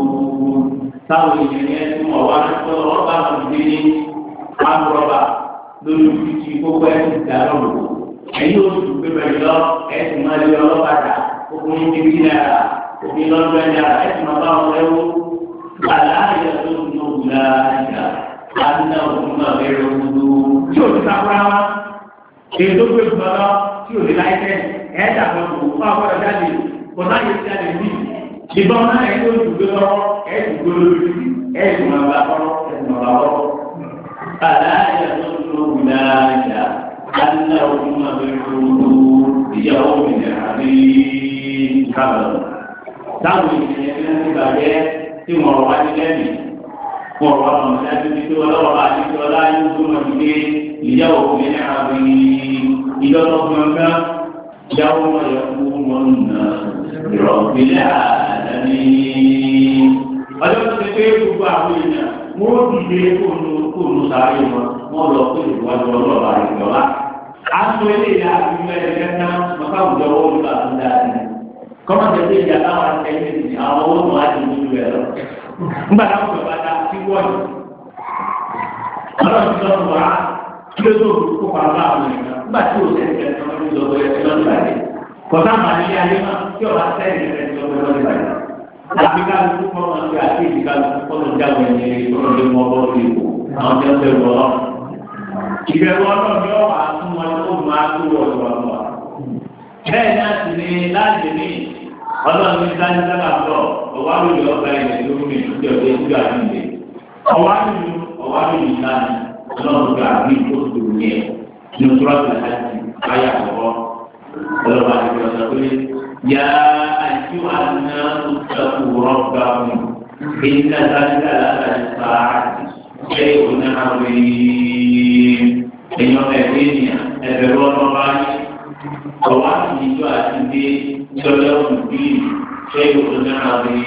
táwọn èèyàn yẹn tí wọ́n wá lọ́wọ́ bá wọn gbé ní àmúrọ̀bà lórí títí gbogbo ẹ̀sìn ìdáná lò. ẹ̀yin oṣù pépè lọ ẹ̀sìn máa lé ọlọ́pàá ọkùnrin ti bí náírà òfin lọ́dún náírà ẹ̀sìn máa bá wọn lẹ́wọ́. àlàyé tó ń lò láàyè àdínà òfin máa bẹ̀rẹ̀ òdodo. tí o ti sàkúrà wá èyí tó gbé gbọ́n lọ tí o lè láìpẹ́ ẹ̀ẹ́dà kan kò fún àkọ́dọ̀ jáde kò náà yẹ ti jáde bí. ìbọn náà ẹ̀ tó dùn gbé lọ́wọ́ ẹ̀sìn gbé lórí ẹ̀sìn máa bá kọ́rọ́ ẹ̀sìn máa bá kọ́rọ́. فلا يظن أولئك أنهم مبعوثون ليوم عظيم كبر táwọn ènìyàn ní wọn ti bàjẹ́ tí wọn wá ní lẹ́mìí wọn wá wọn dájú ní tí ọlọ́wọ́ bá ní tí ọlá yóò tó wọn dìde ìyàwó mi ní àbí ìjọba gbọ̀ngàn ìyàwó wọn yẹ kú wọn nà ìrọ̀bìlẹ̀ àdáni. ọjọ́ tó ti pé gbogbo àwọn èèyàn wọ́n dìde kóònù kóònù sáré wọn wọ́n lọ pé ìwádìí ọlọ́ọ̀bà ìjọba. aṣọ eléyà ìgbìmọ̀ ẹ̀kẹ́ta mọ̀ká àwùjọ owó nípa tó dáa sí. kọ́mọ̀tì ẹgbẹ́ ìjà táwọn akẹ́yìn ti àwọn owó tó wá di ìlú rẹ̀ lọ. nígbà táwọn bàbá ta sí wọ́ọ̀dù. ọlọ́run ti lọ́nu wá kí ló tó kó pa bá àwọn èèyàn nígbà tí ò sẹ́ni kẹ́kẹ́ tó ń lọ bẹ́ẹ̀ lọ́nu bàjẹ́. kọ́tà màlẹ́ ayé náà tí ọ̀rá sẹ́ni kẹ́kẹ́ tó ń lọ bàjẹ́ àbí kálukú kọ́ máa ń gbé àti ìdí kálukú kọ́ ló jáwé ẹni kọ́ ló mọ ọgbọ́n lórí ìbò àwọn tí wọ́n fẹ́ wọ́ ọ́. ìbẹ̀rù ọlọ́run yóò wá fún wọn kó máa tó wọ̀ lọ́wọ́ lọ́wọ́. bẹ́ẹ̀ náà sì ni láti ní ọlọ́run ní sáyé sábà bọ̀ ọ̀wá lórí ọgbà ilẹ̀ tó mi ìjọ pé ìjọ àdìyẹ. ọ̀wá lórí ọ̀wá lórí ìlànà ọlọ́run gbà bí ìkóso yẹn ní oṣù rọ́ọ̀tì láti ayé àkọ́kọ́ ọlọ́run àti ìjọba pé يا أيها الناس اتقوا ربكم إن زلزلة الساعة شيء عظيم èèyàn ẹgbẹ́ ènìyàn ẹgbẹ̀rún ọdún bá ní ọwọ́ àti ìjọ àti dé ìjọba ọdún bíi ṣé ìwòsàn náà rí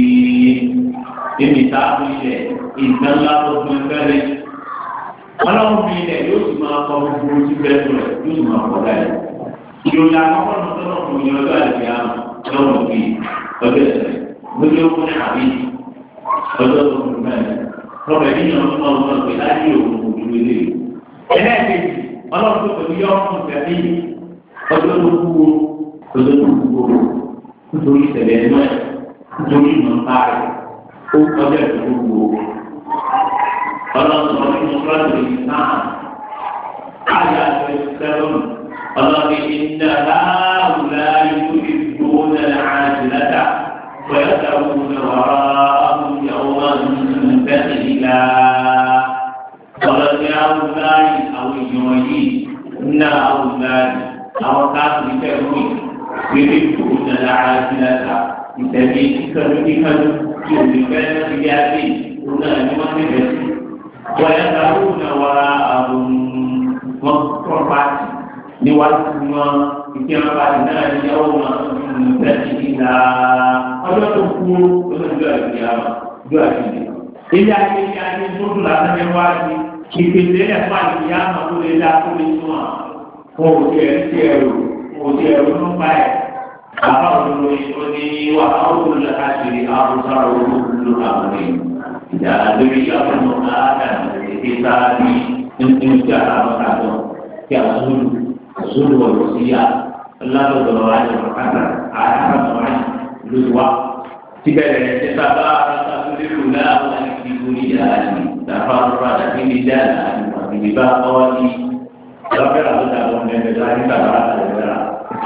níbi táàbù ilẹ̀ ìgbà ńlá tó fún ẹgbẹ́ rẹ̀ ọlọ́run bí ilẹ̀ yóò sì máa kọ gbogbo ojú bẹ́ẹ̀ rẹ̀ yóò sì máa kọ láyé ìròyìn àkọ́kọ́ náà tó náà fún yín ọjọ́ àti àmọ́ lọ́wọ́ bíi ọjọ́ ẹ̀sẹ̀ lórí owó ní àbí ọjọ́ tó fún mẹ́rin lọ́wọ́ ẹ̀dínyàn tó máa wọ́n pè láyé òun òdúró ilé ẹlẹ́ẹ̀kejì ọlọ́run tó pẹ̀lú yọ ọmọ ìfẹ́ bí ọjọ́ tó kú o ọjọ́ tó kú o nítorí ìṣẹ̀lẹ̀ ẹ̀nú ẹ̀ nítorí ìmọ̀ nípa rẹ̀ ó kọjá ìṣẹ̀lẹ̀ tó kú o. ọlọ́run tó ní mọ́tòlá yìí náà káyà àti sẹ́lọ̀n ọlọ́run ìdá láàrúlá yóò fi gbowó náà àti látà ويدعون وراءهم يوما ثقيلا ọlọ́dẹ awùdáyì àwọn èèyàn yìí ńlá awùdáyì àwọn káàkiri kẹrù wíwí kúrò nàlá àdìlàtà ìtẹ̀lé kíkanú kíkanú tí o lè fẹ́ lọ́sí yá dé òun náà ni wọ́n ti bẹ̀ sí. wọ́n yẹ ká ó nà wàrà àwọn wọn tọ́ pàtì níwájú wọn ìdí àwọn pàtì náà ní yàwó wọn tẹ̀lé ìlà ọjọ́ tó kú lọ́sọ̀dọ̀ àti àwọn ọjọ́ àti ìdí ilé ayé ní ayé tó dùn lásán ní wájú ìpèsè ẹ̀fọ́ àti àmọ́ tó lè dá tó lè tún à wọn ò tiẹ̀ ń tiẹ̀ rò wọn ò tiẹ̀ rò ló ń bá ẹ̀ àbá òdodo ó ní wà á ó lọ káṣíri àbúrò olóòlù àwọn èèyàn ìjà lórí àbúrò àádà ètè sáábì nínú ìjà àwọn àjọ kí àzúlù àzúlù ọ̀rọ̀ sí yá ọlọ́dọ̀dọ̀ àjọ kàkà àyàkàtọ̀ àjọ lóṣù wa tibẹ̀rẹ̀ ṣe sábà àtàkùnrin lò láwọn ìdìbò ìyáàdì làfàrúfà àti ìdíjà àti ìdìbà ọ́ọ́dì lọ́fẹ̀ẹ́ àbúta àwọn ẹgbẹ́ láti sábà àtàlẹ́rà.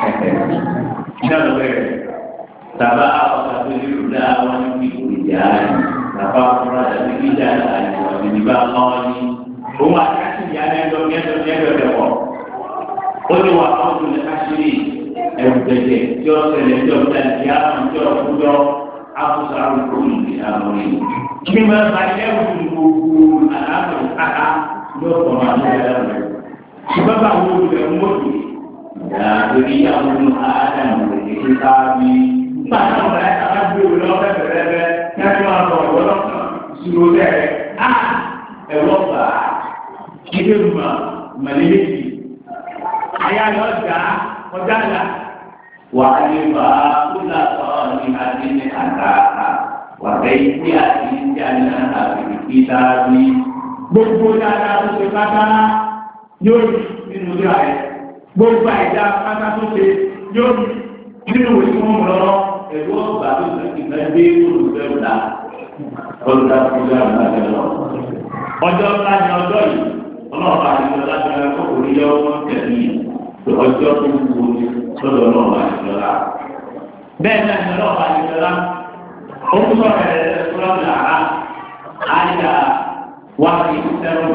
Iná lọ bẹ̀rẹ̀ sábà àtàkùnrin lò láwọn ìdìbò ìyáàdì làfàrúfà àti ìdíjà àti ìdìbà ọ́ọ́dì. Òun àti àti ìyá ẹgbẹ́ ẹgbẹ́ ẹgbẹ́ ẹgbẹ́ pọ̀. Ó ní wà á ọdún ní káṣírí ẹ̀rù tẹ̀tẹ̀ tí ó ṣẹlẹ̀ tí ó ṣẹlẹ̀ tí á ń tí ó kújọ́ afusa alukóyè ní àwọn yìí. Kí máa bá ẹ̀rù gbogbo àlàáfíà káká yóò tọ́ máa ní ẹ̀rọ rẹ̀. Ṣùgbọ́n bá wo rẹ̀ ń wọ́dì? Ìyá torí àwọn àádàmù rẹ̀ ní ká bí. Nígbà náà wọ́n rẹ̀ ká gbé òun lọ bẹ́ẹ̀ bẹ́ẹ̀ bẹ́ẹ̀ kí wọ́n máa bọ̀ ọ̀dọ́ lọ́kàn ìṣòro bẹ́ẹ̀. Á ẹ̀rọ gbà á. Ilé ìgbìmọ̀ mọ̀lẹ́lẹ́sì. Àyà lọ jà ọjà là. Wàhálà kúlà sọ̀rọ̀ ní adé àtàkà wàbẹ́yìí àti ìjànà àbìrì kíláàbí. Gbogbo dáadáa tó ṣe pátá yóò rí nínú ìlú ààrẹ. Gbogbo àìdá pátá tó ṣe yóò rí nínú ìwé tí wọ́n mú lọ́wọ́. Ẹ̀rú ọ̀gbà tó ṣe ìgbà dé olùfẹ́ ọ̀la. Olùdá tó ṣe àgbà jẹ lọ. Ọjọ́ ńlá ni ọjọ́ yìí. Ọlọ́ọ̀bá àti ọlá tó yẹ kó orí yọ wọ́n tẹ̀lé yìí. Ọjọ́ tó ń wo lọ́dọ̀ ọlọ́ọ̀bá àti ọlá. Bẹ́ẹ̀ náà ni ọlọ́ọ̀bá àti ọlá orúkọ rẹ̀ sọ́lọ́mù làrá àyà wà ní sẹ́rọ̀mù.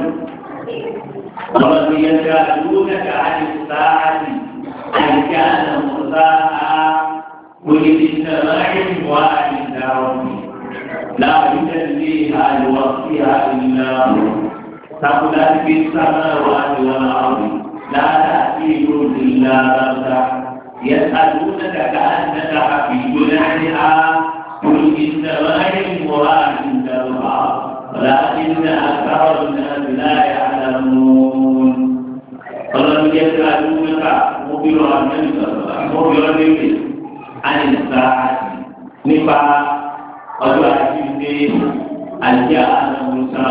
ọlọ́dún yẹn ti àdúgbò kẹta àti sáàtì àyíká ànàmọ́sá wòye ti sẹ́rọ̀ ayé wà ní ìdáwọ̀mù. láàbí tẹ̀lé àlùwà sí àlùlá sàkúlá ti fi sábà wà ní wọn àwọn láàdá sí ìlú ìlà bàtà يسألونك كأنك حفي عنها قل إنما علمها عند الله ولكن أكثر الناس لا يعلمون فلم يسألونك مخبر عن مخبر به عن الساعة نفع ọjọ́ àjíǹde àjẹ́ ànàmùsà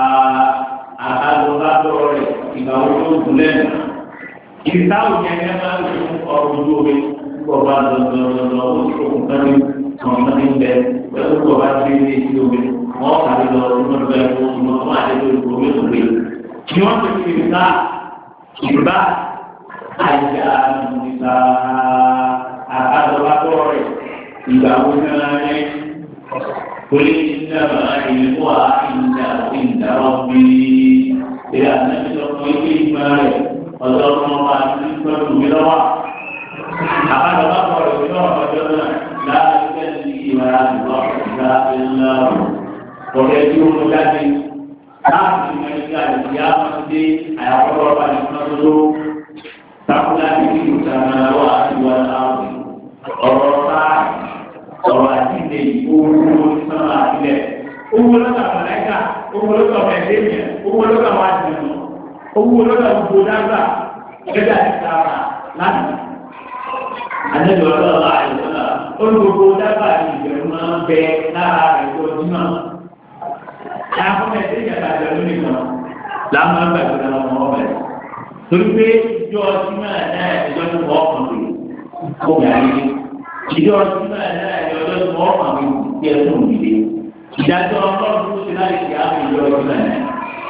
àhàlùbádọ́ rẹ̀ ìgbà wo ló kù lẹ́nu. ìsáwò yẹn ní ẹ máa ń fún ọrọ̀ ojú omi kó o bá lọ lọ lọ lọ ó sì kókun kan ní àwọn ọmọ ní bẹ pẹ̀lú kó o bá ti ní etí omi wọ́n kàrí lọ ọdún ọdún ẹ̀ fún ọmọ ọmọ àti ẹgbẹ́ olùkọ́ omi òwe. kí wọ́n ti fi ìta ìbá àjà ìta àbádọ́bádọ́ rẹ̀ ìgbà wo náà rẹ̀ kólé ìdára ìlú àìjà ìdára bí ìyá àti ìjọba ilé ìgbà rẹ̀ ọ̀dọ́ ọmọ àti ìgbà tó mi lọ́wọ́ àbájọ bá bọ̀ rẹ̀ nínú ọ̀pọ̀jọ́ náà láàrín ní ìwà ìwà ìgbà ńlá ọ̀rẹ́ tí ó mú jáde láti ìmọ̀ ìgbà ìyá máa dé àyàkọ́rọ̀ ọba nìkan tó ló takúlá ní ìlú sàmà wà ìwà láàrín ọ̀rọ̀ sáà ọ̀rọ̀ àdínlẹ̀ owó sọ́nà àdílẹ̀ owó lọ́dọ̀ àmàlẹ́kà owó lọ́dọ̀ mẹ́lẹ́mìà owó lọ́dọ̀ àwọn àdìmọ̀ owó lọ́dọ̀ gbogbo dágbà gẹ́gẹ́ àti sáà láti àdéhùn ọlọ́ọ̀lá àìsọ́nà olùgbogbo dábàá ní ìbẹ̀rù máa ń bẹ lára rẹ̀ lójúmọ́. Àwọn ẹ̀sìn ìjàmbá ìbẹ̀rù nìkan láwọn máa ń gbàgbé lọ́wọ́ ọmọ ọbẹ̀. Torí pé ìjọ ọtí máa náà ìjọ tó wọ́ ọkàn pé kó yà á yé. Ìjọ ọtí máa náà ìjọ tó wọ́ ọkàn pé kí ẹ tó nìyé. Ìdájọ́ ọlọ́run tó ti láti ṣe àwọn ìjọ ọtí máa náà.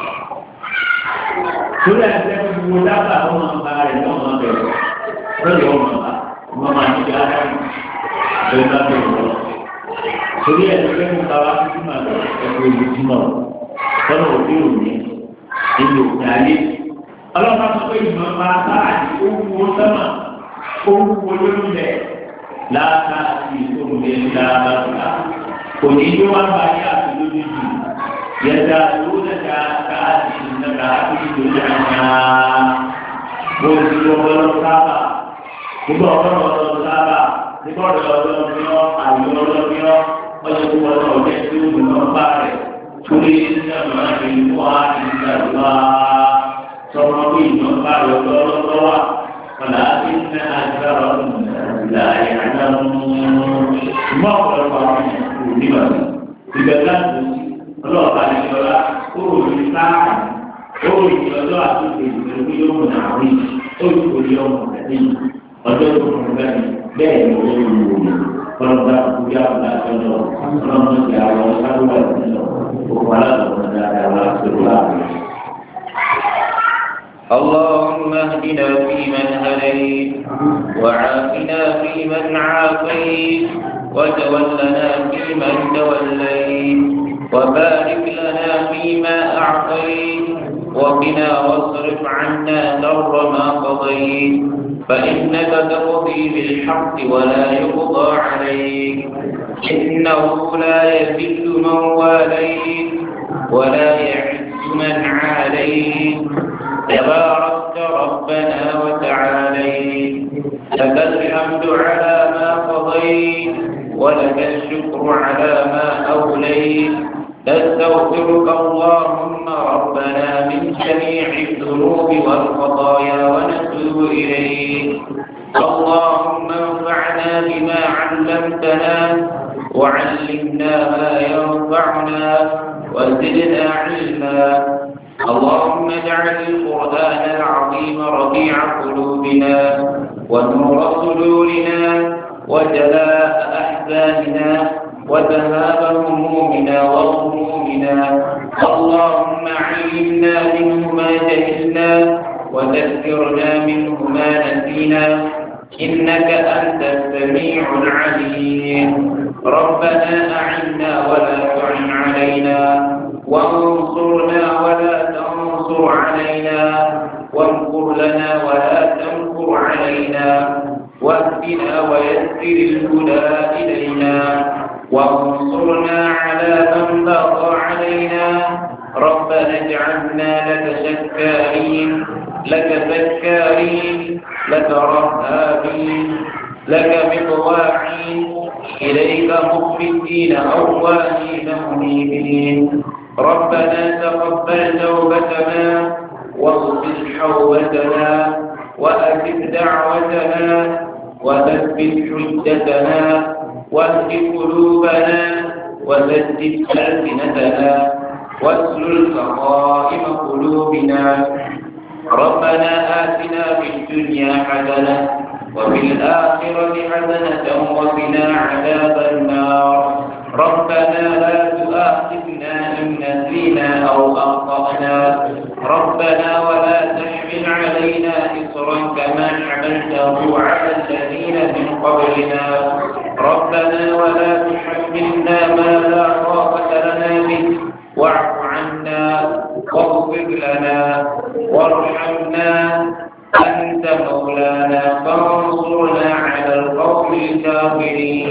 Torí àti ẹgbẹ́ gbogbo dábàá ọmọ ọba rẹ̀ lọ́mọ bẹ̀rẹ̀ lọ́dọ̀ ọmọ ọba ọmọ máa ń ṣe ara rẹ̀ lọ́dọ̀ bẹ̀rẹ̀ lọ. Torí ẹ̀ lọ́dọ̀ ẹ̀kọ́ ká wá sí máa lọ ẹ̀kọ́ ìlú tí náà lọ́nà òfin òní nínú òfin ayé. Ọlọ́pàá sọ pé ìmọ̀ máa bá àti owó sọ́mà owó lórí rẹ̀ láàká àti ìfowópamọ́ ńlá bàtà. Kò ní í wá bá yá àti lójú jù. Yẹ̀dá ló dẹ̀ka ká àti ìnáka àti ìdòdò àná. Mo ti wọ́n lọ sábà. Nígbà ọ̀rọ̀ ọ̀rọ̀ sábà nígbà ọ̀rọ̀ ọ̀rọ̀ ní ọ́ àyè ọ̀rọ̀ ní ọ́ ọjọ́ tó wọ́n náà jẹ́ tí ó dùn náà bá rẹ̀ torí nígbà máa fi wá nígbà wá sọ̀rọ̀ pé ìjọ bá rẹ̀ lọ́wọ́ wá kọ̀lá sí ní agbára ìlà ìyànà mọ́ ọ̀pọ̀lọpọ̀ àwọn ènìyàn kò nígbà ìgbà láti ọlọ́ọ̀bá ní ọlá ó rò ní sáà ó rò ní ọjọ́ àtúntò ìgbèrú yóò mú àwọn ìṣ ó rò ní ọmọ rẹ̀ ọjọ́ tó kún bẹ́ẹ̀ bẹ́ẹ̀ ni ó ń wò ní ọlọ́dà kúkú àbúrò àtọ́jọ́ ọlọ́dún ti àwọn sábúrò àtọ́jọ́ òkú aláàbò dáadáa wá pẹ̀lú àbúrò. اللهم اهدنا فيمن هديت وعافنا فيمن عافيت وتولنا فيمن توليت وبارك لنا فيما أعطيت وقنا واصرف عنا شر ما قضيت فإنك تقضي بالحق ولا يقضى عليك إنه لا يذل من واليت ولا يعز من عاليت تباركت ربنا وتعاليت لك الحمد على ما قضيت ولك الشكر على ما أوليت نستغفرك اللهم ربنا من جميع الذنوب والخطايا ونتوب إليك اللهم انفعنا بما علمتنا وعلمنا ما ينفعنا وزدنا علما اللهم اجعل القرآن العظيم ربيع قلوبنا ونور صدورنا وجلاء أحزاننا وذهاب همومنا وغمومنا اللهم علمنا منه ما جهلنا وذكرنا منه ما نسينا إنك أنت السميع العليم ربنا أعنا ولا تعن علينا وانصرنا ولا تنصر علينا وامكر لنا ولا تمكر علينا واهدنا ويسر الهدى إلينا وانصرنا على من بغى علينا ربنا اجعلنا لك شكارين لك ذكارين لك رهابين لك مطواعين إليك مخبتين أوانين منيبين ربنا تقبل توبتنا واغفر حوبتنا وأجب دعوتنا وثبت حجتنا واهد قلوبنا وسدد ألسنتنا واسلل سقائم قلوبنا ربنا آتنا في الدنيا حسنة وفي الآخرة حسنة وقنا عذاب النار ربنا لا تؤاخذنا إن نسينا أو أخطأنا ربنا ولا تحمل علينا إصرا كما حملته على الذين من قبلنا ربنا ولا تحملنا ما لا طاقة لنا به واعف عنا واغفر لنا وارحمنا أنت مولانا فانصرنا على القوم الكافرين